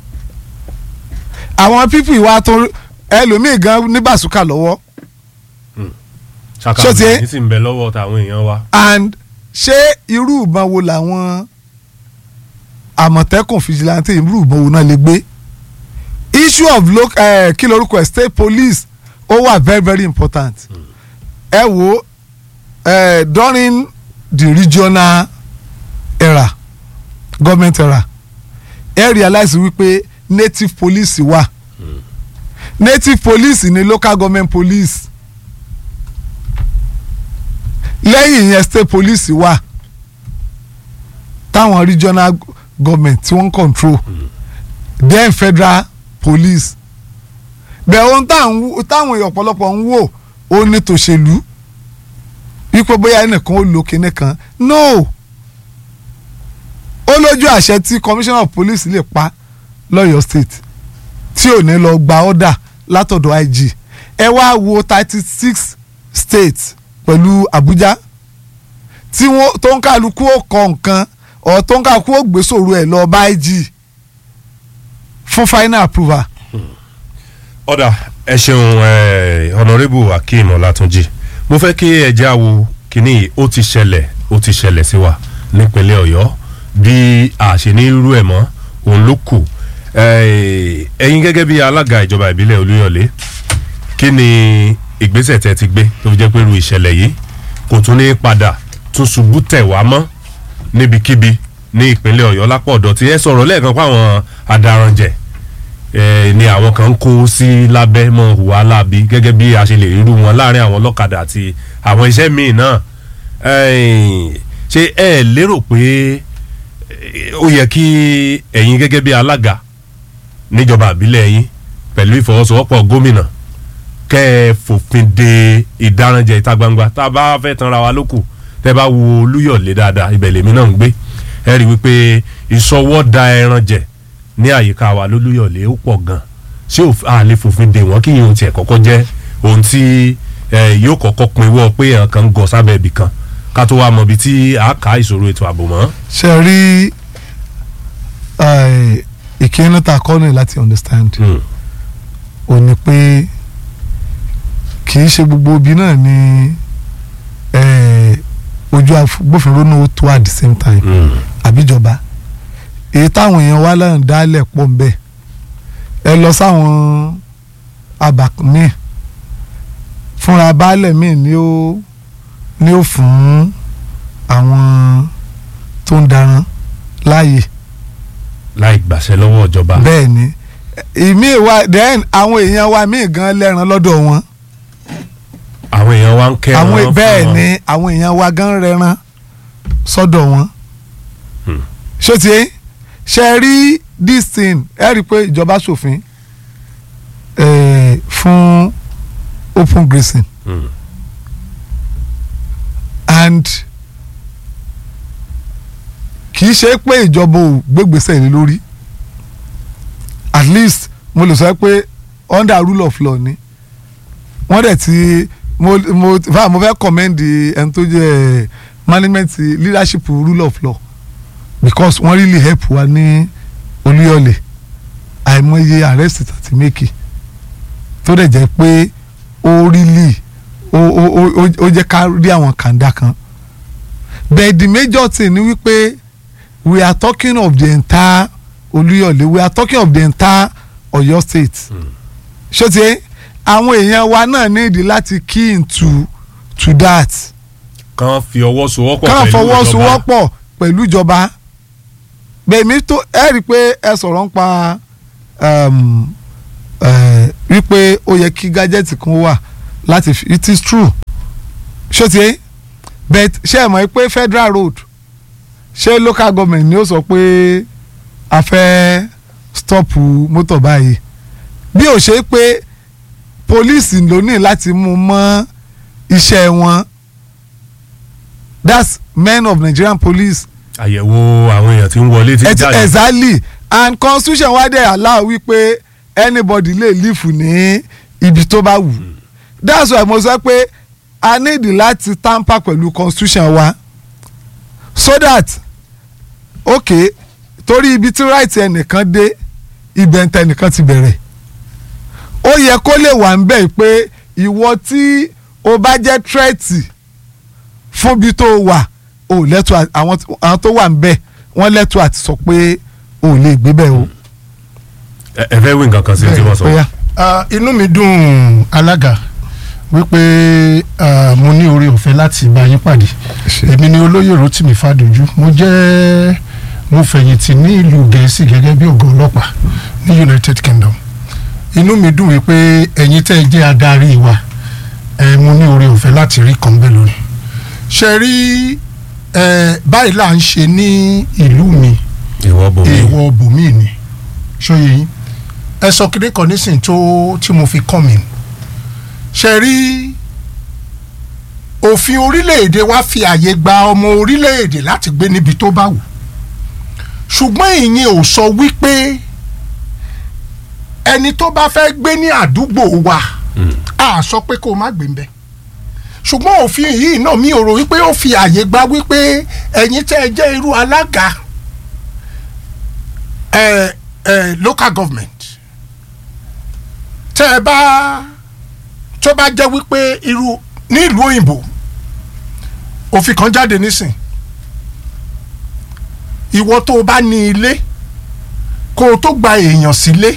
Speaker 12: àwọn pípì wa tó ẹlòmíì gan ní bàṣúkà lọ́wọ́
Speaker 9: ṣàkàbọ̀
Speaker 12: ṣó ti yé?
Speaker 9: ní sì ń bẹ lọ́wọ́ tàwọn èèyàn wa.
Speaker 12: and ṣé irú ìbọn wo làwọn àmọ̀tẹ́kùn fìjìláńtì irú ìbọn wo náà lè gbé issue of loc eh, kí lorúkọ ẹ̀ state police ó wà very very important ẹ wo eh, during the regional era government era ẹ realize wípé native police wà native police ni local government police lẹ́yìn yẹn state police wà táwọn regional government tí wọ́n ń control then federal police bẹ́ẹ̀ ohun táwọn wò- táwọn èèyàn ọ̀pọ̀lọpọ̀ ń wò ó ní tòṣèlú wípé bóyá ẹnìkan ó lo kinní kan no ó lójú àṣẹ tí commissioner of police lè pa lọ́yọ̀ state tí ò ní lọ gba order látọ̀dọ̀ IG ẹ wá wo thirty six states pẹ̀lú Abuja tí wọ́n tó ń kálukú ó kọ nǹkan ọ̀ tó ń kálukú ó gbé sòrò ẹ̀ lọ bá IG fún final approval.
Speaker 9: ọ̀dà ẹ ṣeun eh, honourable akeem ọlátúnjì mo fẹ́ kí ẹja wo kínní yìí ó ti ṣẹlẹ̀ ó ti ṣẹlẹ̀ sí wa nípínlẹ̀ ọ̀yọ́ bí a ṣe ní irú ẹ̀ mọ́ òun ló kù Eh, ẹ̀yin gẹ́gẹ́ bí alága ìjọba ìbílẹ̀ olúyọ̀lé kí ni ìgbésẹ̀ tẹ́ ti gbé tó fi jẹ́ pé irú ìṣẹ̀lẹ̀ yìí kò tún ní padà tún ṣubú tẹ̀ wá mọ́ níbikíbi ní ìpínlẹ̀ ọ̀yọ́ lápò ọ̀dọ̀ tí ẹ sọ̀rọ̀ lẹ́ẹ̀kan pé àwọn adaranjẹ̀ eh, ni àwọn kan ń kó sí lábẹ́ mọ́ hùwà láabi gẹ́gẹ́ bí a ṣe lè rírú wọn láàrin àwọn ọlọ́kadà àti àwọn iṣẹ́ míì náà Eh, ṣé ẹ lérò pé eh, ó yẹ kí ẹ̀yin gẹ́gẹ́ bí alága níjọba àbílẹ̀ yín pẹ̀lú ìfọwọ́sowọ́pọ̀ gómìnà kẹ́ ẹ fòfin de ìdáranjẹ ìta gbangba tá a bá fẹ́ tanra wa lókù tẹ́ bá wo olúyọ̀lé dáadáa ibẹ̀ lèmi náà ń gbé ẹ rí i wípé ìsọwọ́da ẹran jẹ ní àyíká wa lólúyọ̀lé ó pọ̀ gan ṣé òf- a lè fòfin de wọ́n kí yìí ohun tiẹ̀ kọ́kọ́ jẹ́ ohun tí eh, yóò kọ́kọ́ pinwọ́ pé èèyàn kan ń gọ sábẹ́ ibì kan ká tó wá mọ ibi tí a kà ìṣòro ètò ààbò mọ́.
Speaker 12: ṣe rí eh, ìkíni ta kọ́ ní láti understand ò ní pé kì í ṣe gbogbo ibi náà ni eh, ojú agbófinró náà ó tó at the same time àbíjọba èyí táwọn èèyàn wá lẹ́yìn dálẹ̀ pọ̀ ń bẹ̀ ẹ lọ sáwọn abà míì fúnra baálẹ̀ míì ni ó ni ó fún àwọn tó ń daran láàyè
Speaker 9: láì gbàṣẹ lọ́wọ́ ìjọba.
Speaker 12: bẹ́ẹ̀ ni ìmí wa then àwọn èèyàn wa míì gan lẹ́ran lọ́dọ̀ wọn
Speaker 9: àwọn èèyàn wa ń kẹ́
Speaker 12: àwọn
Speaker 9: ẹran fún
Speaker 12: bẹ́ẹ̀
Speaker 9: wọn.
Speaker 12: ni àwọn èèyàn wa gan rẹran sọ́dọ̀ wọn ṣé ti ṣe rí this thing ẹ rí i pé ìjọba ṣòfin eh, fún open grazing
Speaker 9: Hmm.
Speaker 12: and kì í ṣe pé ìjọba ò gbégbèsè lé lórí at least mo lè sọ pé under rule of law ni wọ́n dẹ̀ ti mo mo fa mo fẹ́ commend ẹni tó jẹ́ management leadership rule of law because wọ́n really help wa ní olúyọ̀lẹ̀ àìmọye arrest tàti mékì tó dẹ̀ jẹ́ pé ó really ó ó ó ó jẹ́ ká rí àwọn kàńdá kan but the major thing ni wípé we are talking of the entire olúyọ̀lẹ̀ we are talking of the entire ọ̀yọ́ state ṣé ti àwọn èèyàn wa náà nídìí láti key into to that
Speaker 9: kàn fi ọwọ́ sowọ́pọ̀
Speaker 12: ká
Speaker 9: pẹ̀lú ìjọba.
Speaker 12: fọwọ́sowọ́pọ̀ pẹ̀lú ìjọba bẹ̀mí tó ẹ rí i pé ẹ sọ̀rọ̀ ń pa um, eh, wípé ó yẹ kí gájẹ́tì kan wà láti fi it is true ṣé ti but ṣé ẹ mọ̀ pé federal road ṣé local government ni ó sọ pé a fẹ́ stop mọ́tò báyìí bí ó ṣe pé police ló ní láti mú mọ́ iṣẹ́ wọn that's men of Nigerian police
Speaker 9: àyẹ̀wò àwọn èèyàn tí ń wọlé tí ń
Speaker 12: Ex-
Speaker 9: jáde.
Speaker 12: exactly and constitution wa dẹ̀ allow wípé anybody lè live ní ibi tó bá wù that's why mo sọ pé a need láti tamper pẹ̀lú constitution wa so that okay torí ibi tí right ẹnìkan dé ibẹ̀ ń tẹnìkan ti bẹ̀rẹ̀ ó yẹ kó lè wà ń bẹ̀ pé ìwọ tí o bá jẹ́ threat fún bí tó wà o lẹ́tọ̀ àwọn àwọn tó wà ń bẹ̀ wọ́n lẹ́tọ̀ àti sọ pé o ò lè gbé bẹ́ẹ̀ o.
Speaker 9: ẹ ẹ fẹ́ wí nǹkan kan sí tí wọ́n sọ.
Speaker 12: Bóyá.
Speaker 11: Ah, inú mi dùn alága wípé ah, mo ní oore ọ̀fẹ́ láti bá yín pàdé èmi ni olóyè Rotimi Fadoju mo jẹ́ mo fẹ̀yìntì ní ìlú Gẹ̀ẹ́sì gẹ́gẹ́ bí ọ̀gá ọlọ́pàá ní United Kingdom inú mi dùn wípé ẹ̀yin tẹ́ ẹ jẹ́ adarí wa ẹ mo ní oore ọ̀fẹ́ láti rí kan bẹ́ẹ̀ lónìí ṣe rí ẹ báyìí là ń ṣe ní ìlú mi
Speaker 9: ìwọ bò mí.
Speaker 11: èèwọ̀ bòmí ni ṣóyè yín ẹ sọ kéde kan nísìnyí tó tí mo fi kọ́ mi ṣe rí òfin orílẹ̀-èdè wa fi àyè gba ọmọ orílẹ̀-èdè láti gbé níbi tó bá wù ṣùgbọ́n ìyẹn ò sọ wípé ẹni tó bá fẹ́ gbé ní àdúgbò wa a sọ pé kó o má gbé ń bẹ̀ ṣùgbọ́n òfin yìí náà mi ò rò wípé ó fi àyè gba wípé ẹ̀yin tẹ́ ẹ jẹ́ irú alága ẹ ẹ local government tẹ́ ẹ bá tó bá jẹ́ wípé irú ní ìlú òyìnbó òfin kan jáde nísìn ìwọ tó o bá ní ilé kó o tó gba èèyàn sílé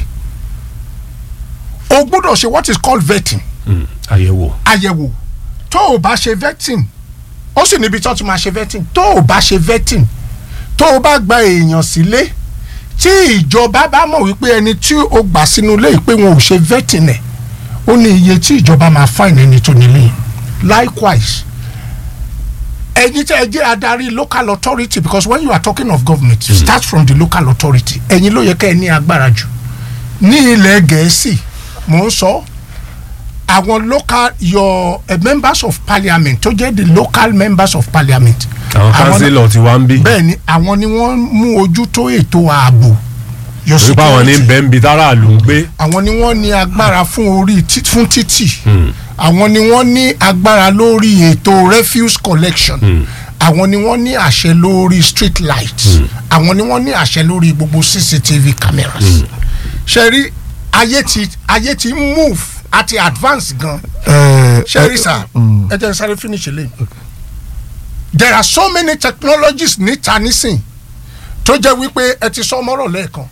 Speaker 11: o gbọ́dọ̀ ṣe what is called vetting
Speaker 9: Mm, àyẹ̀wò.
Speaker 11: àyẹ̀wò tó o bá ṣe vetting ó sì níbi tó ti máa ṣe vetting tó o bá ṣe vetting tó o bá gba èèyàn sílé tí ìjọba bá mọ̀ wípé ẹni tí o gbà sínú ilé yìí pé wọn ò ṣe vetting ẹ̀ ó ní iye tí ìjọba máa fine ẹni tó nílé yìí. likewise ẹ̀yin tẹ́ ẹ jẹ́ adarí local authority because when you are talking of government you start from the local authority ẹ̀yin ló yẹ kẹ́ ẹ ní agbára jù ní ilẹ̀ gẹ̀ẹ́sì mò ń sọ àwọn local your uh, members of parliament tó jẹ́ the local members of parliament.
Speaker 9: àwọn
Speaker 11: Àwọn-
Speaker 9: kánsílọ̀ ti wá ń bí.
Speaker 11: bẹ́ẹ̀ ni àwọn ni wọ́n mú ojú tó ètò ààbò your
Speaker 9: torí pé àwọn ní
Speaker 11: security.
Speaker 9: bẹ́ẹ̀ ń bi táráàlú ń gbé.
Speaker 11: àwọn ni wọ́n ní agbára fún orí tí- fún títì àwọn ni wọ́n ní agbára lórí ètò refuse collection àwọn ni wọ́n ní àṣẹ lórí street lights àwọn ni wọ́n ní àṣẹ lórí gbogbo cctv cameras ṣe rí ayé ti ayé ti move àti advance gan
Speaker 12: Eh,
Speaker 11: ṣe rí
Speaker 12: eh,
Speaker 11: sà
Speaker 12: mm.
Speaker 11: ẹ jẹ́ n sáré finish eléyìí there are so many technologies níta nísìn tó jẹ́ wípé ẹ ti sọ mọ́rọ̀ lẹ́ẹ̀kan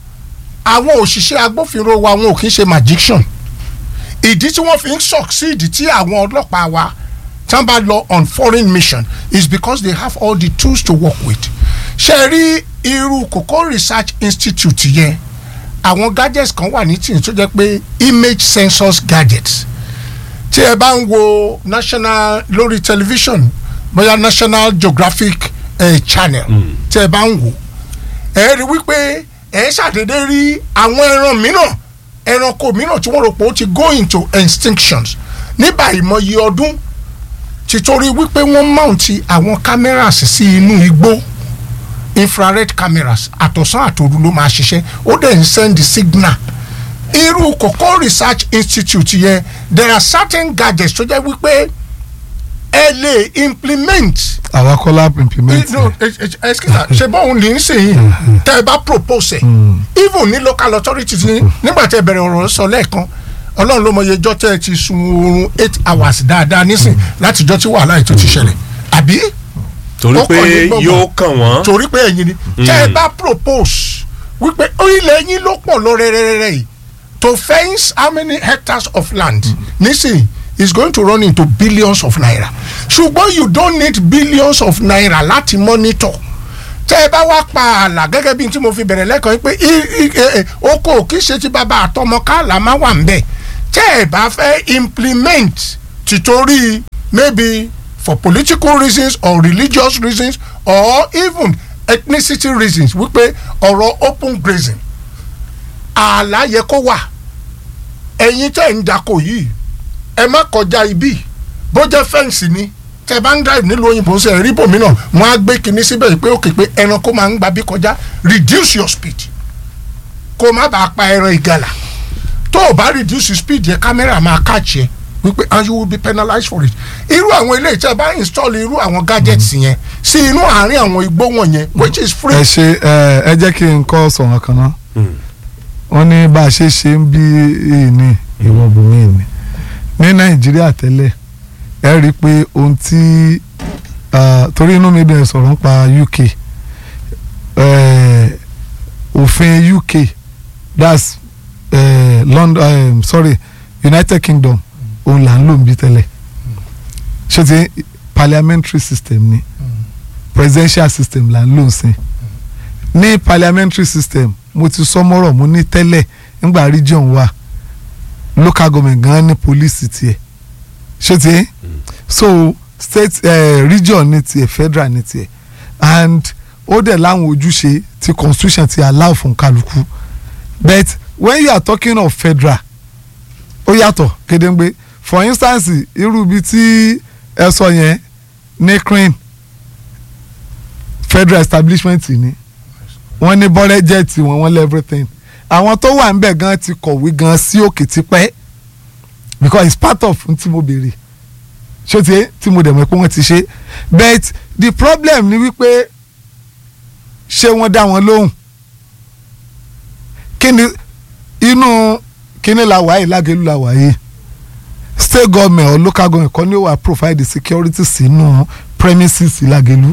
Speaker 11: àwọn òṣìṣẹ́ agbófinró wa wọn ò kí ń ṣe magician ìdí tí wọ́n fi ń succeed tí àwọn ọlọ́pàá wa tán bá lọ on foreign mission is because they have all the tools to work with ṣe rí irú Koko Research Institute yẹn àwọn gadgets kan wà ní tìǹ tó jẹ́ pé image sensors gadgets tí ẹ bá ń wo national lórí television bóyá National Geographic eh, channel tí ẹ bá ń wò ẹ rí wípé ẹ ṣàdédé rí àwọn ẹran mìíràn ẹranko mìíràn tí wọ́n rò pé ó ti go into extinctions nígbà ìmọye ọdún títorí wípé wọ́n mount àwọn cameras sí inú igbó infrared cameras àtọ̀sán àtòru ló máa ṣiṣẹ́ ó dẹ̀ ń send signal irú Koko Research Institute yẹn there are certain gadgets tó jẹ́ wípé ẹ lè implement
Speaker 12: àwa kọ́lá implement
Speaker 11: no excuse ṣe bọ́ọ̀hún ní í sèyí tẹ́ ẹ bá propose ẹ̀ even ní local authorities ní nígbà tẹ́ ẹ bẹ̀rẹ̀ ọ̀rọ̀ sọ lẹ́ẹ̀kan ọlọ́run ló mọ iye ọjọ́ tẹ́ ẹ ti sun oorun eight hours dáadáa nísìn látijọ́ tí wàhálà ètò ti ṣẹlẹ̀ àbí.
Speaker 9: torí
Speaker 11: Ó
Speaker 9: pé
Speaker 11: kàn yín gbọ̀ngàn.
Speaker 9: yóò kàn wọ́n.
Speaker 11: torí pé ẹ̀yin ni tẹ́ ẹ bá propose wípé orílẹ̀ yín ló pọ̀ lọ rẹ́rẹ́rẹ́ yìí to fence how many hectares of land nísìn is going to run into billions of naira ṣùgbọ́n you don't need billions of naira láti monitor tẹ́ ẹ bá wá pa ààlà gẹ́gẹ́ bí n tí mo fi bẹ̀rẹ̀ lẹ́kọ̀ọ́ yìí pé i- i- eh, eh, oko kì í ṣe ti bàbá àtọmọ káàlà má wà ń bẹ̀ tẹ́ ẹ bá fẹ́ implement tìtorí maybe for political reasons or religious reasons or even ethnicity reasons wípé ọ̀rọ̀ open grazing ààlà yẹ kó wà ẹ̀yin tẹ́ ń dako yìí ẹ má kọjá ibi bó jẹ́ fẹ́ǹsì ni tẹ́ bá ń drive nílùú òyìnbó ṣe rí bòmí náà wọ́n á gbé kinní síbẹ̀ pé òkè pé ẹranko máa ń gba bí kọjá reduce your speed kó má bàa pa ẹran ìgalà tó o bá reduce speed yẹ kámẹ́rà máa catch yẹ wípé and you will be penalized for it irú àwọn ilé ìtẹ́ bá install irú àwọn gadgets yẹn sí inú àárín àwọn igbó wọ̀nyẹn which is free.
Speaker 12: ẹ ṣe ẹ ẹ jẹ́ kí n kọ́ sọ̀rọ̀ kan náà wọ́n ní bá a ṣe ṣe ń bí ìní ìwọ bùnmí ìní ní nàìjíríà tẹ́lẹ̀ ẹ rí i pé ohun tí ah, torí inú mi dẹ̀ sọ̀rọ̀ nípa uk eh, òfin uk that's eh, london eh, sorry united kingdom òun là ń lò ń bí tẹ́lẹ̀ ṣé ti parliamentary system ni presidential system là ń lò ń sìn ní parliamentary system mo ti sọ mọ́rọ̀ mo ní tẹ́lẹ̀ nígbà region wa local government gan ní police tiẹ̀ ṣé ti so state uh, region ní tiẹ̀ federal ní tiẹ̀ and ó dẹ̀ láwọn ojúṣe tí constitution ti allow fún kálukú but when you are talking of federal ó yàtọ̀ kédéǹgbé for instance irú ibi tí ẹ sọ yẹn ní crane federal establishment ni wọ́n ní bọ́rẹ́jẹ̀tì wọn wọ́n lé everything àwọn tó wà níbẹ̀ gan ti kọ̀wé gan sí òkè tipẹ́ because it's part of n tí mo béèrè ṣé ti tí mo dẹ̀ mọ̀ pé wọ́n ti ṣe but the problem ni wípé ṣé wọ́n dá wọn lóhùn kí ni inú kíní la wà yìí lágẹ̀lú la wà yìí state government or local government kọ́ ni ó wà provide security sínú premises lágẹ̀lú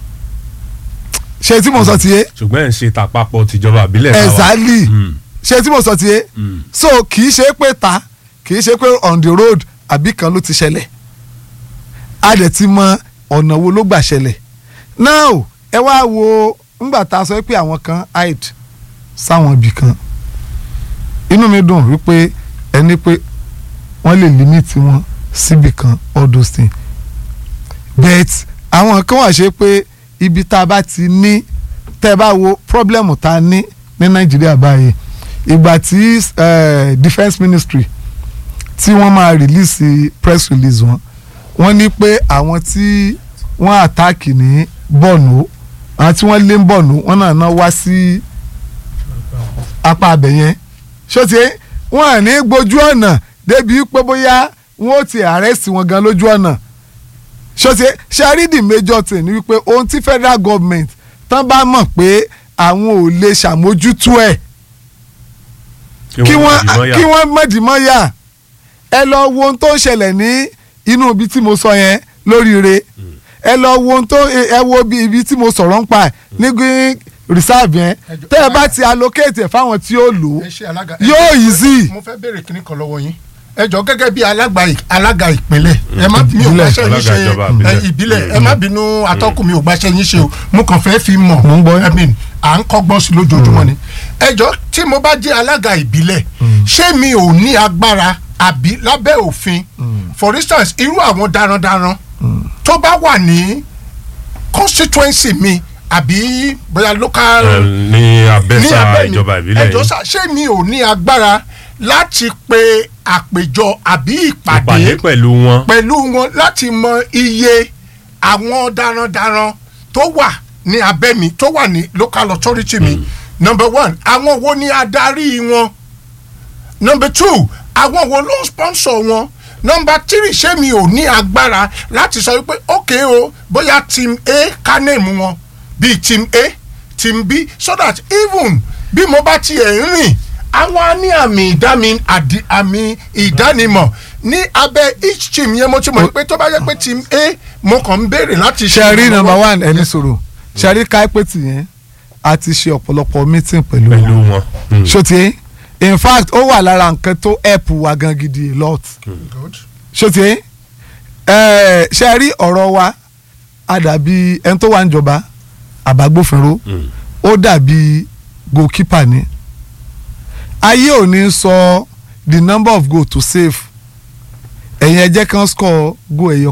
Speaker 12: ṣe tí mo sọ ti yé
Speaker 9: ṣùgbọ́n ẹ̀ ń ṣe tàpapọ̀ tìjọba àbílẹ̀ náà wà.
Speaker 12: exactly ṣe tí mo sọ ti yé so kì í ṣe pé ta kì í ṣe pé on the road àbí kan ló ti ṣẹlẹ̀ a dẹ̀ ti mọ ọ̀nà wo ló gbà ṣẹlẹ̀ now ẹ wá wo ńgbà tá a sọ pé àwọn kan hide sáwọn ibì kan inú mi dùn wípé ẹni pé wọ́n lè limit wọn síbì kan all those things but àwọn kan wà ṣe pé ibi tá a bá ti ní tẹ́ ẹ bá wo problem tá a ní ní nàìjíríà báyìí ìgbà tí eh, defence ministry tí wọ́n máa release press release wọn wọ́n ní pé àwọn tí wọ́n attack ní bọ̀nù àwọn tí wọ́n lé ń bọ̀nù wọ́n náà náà wá sí apá abẹ yẹn ṣọ́tí wọ́n à ní gbójú ọ̀nà débi pé bóyá wọ́n ó ti arrest wọn gan lójú ọ̀nà ṣọ́tí ṣárídì major thing ni wípé ohun tí federal government tán bá mọ̀ pé àwọn ò lè ṣàmójútó ẹ̀ kí wọ́n kí wọ́n mọ̀dìmọ́yà ẹ lọ wo ohun tó ń ṣẹlẹ̀ ní inú ibi tí mo sọ yẹn lóríire ẹ lọ wo ohun tó ẹ wo bí ibi tí mo sọ̀rọ̀ ń pa ẹ̀ ní green reserve yẹn tẹ́ ẹ bá ti allocate ẹ̀ fáwọn tí ó lò ó
Speaker 11: ẹ ṣe alága
Speaker 12: yóò easy.
Speaker 11: mo fẹ́ béèrè kíní kan lọ́wọ́ yín ẹ jọ gẹ́gẹ́ bí alága ì- alága ìpínlẹ̀ ẹ má mi ò
Speaker 12: Ìbílẹ̀.
Speaker 11: gbàṣẹ yín ṣe
Speaker 9: Alága ìjọba
Speaker 11: ẹ,
Speaker 9: ìbílẹ̀.
Speaker 11: ìbílẹ̀ ẹ má bínú atọ́kùn mi ò gbàṣẹ yín ṣe o mo kàn fẹ́ fi mọ̀
Speaker 12: Mo ń gbọ́ yín.
Speaker 11: I mean, à ń kọ́gbọ́n sí lójoojúmọ́ ni ẹ jọ tí mo bá jẹ́ alága ìbílẹ̀ ṣé mi ò ní agbára àbí lábẹ́ òfin for instance irú àwọn darandaran tó bá wà ní constituency mi àbí bóyá local
Speaker 9: Ẹ, ní
Speaker 11: ní
Speaker 9: abẹ́sà
Speaker 11: abẹ́ mi
Speaker 9: ìjọba ìbílẹ̀
Speaker 11: ẹjọ́
Speaker 9: yìí
Speaker 11: sá ṣé mi ò ní agbára láti pe àpèjọ àbí
Speaker 9: ìpàdé
Speaker 11: ìpàdé
Speaker 9: pẹ̀lú wọn.
Speaker 11: pẹ̀lú wọn láti mọ iye àwọn darandaran tó wà ní abẹ́ mi tó wà ní local authority mi number one àwọn wo ni adarí wọn number two àwọn wo ló ń sponsor wọn number three ṣé mi ò ní agbára láti sọ wípé ok o bóyá team a ká name wọn bíi team a team b so that even bí mo bá tiẹ̀ ń rìn àwọn á ní àmì ìdámi àdì- àmì ìdánimọ̀ ní abẹ́ each team yẹn mo ti mọ̀ pé tó bá yẹ pé team a mo kàn ń béèrè láti ṣe
Speaker 12: ṣẹ̀rí
Speaker 11: ìrànlọ́wọ́.
Speaker 12: number one ẹni sọ̀rọ̀ ṣẹ̀rí káípẹ́tì yẹn a ti ṣe ọ̀pọ̀lọpọ̀ meeting pẹ̀lú
Speaker 9: pẹ̀lú
Speaker 12: wọn
Speaker 9: wọn. Mm.
Speaker 12: ṣòtí in fact ó wà lára nǹkan tó help wa gan gidi a lot
Speaker 11: Good.
Speaker 12: ṣòtí ṣẹ̀rí ọ̀rọ̀ wa a dàbí ẹni tó wà níjọba àbágbófinró
Speaker 9: Mm.
Speaker 12: ó dàbí goalkeeper ni ayé ò ní sọ the number of goal to save ẹ̀yin ẹ jẹ́ kán score goal ẹ̀yọ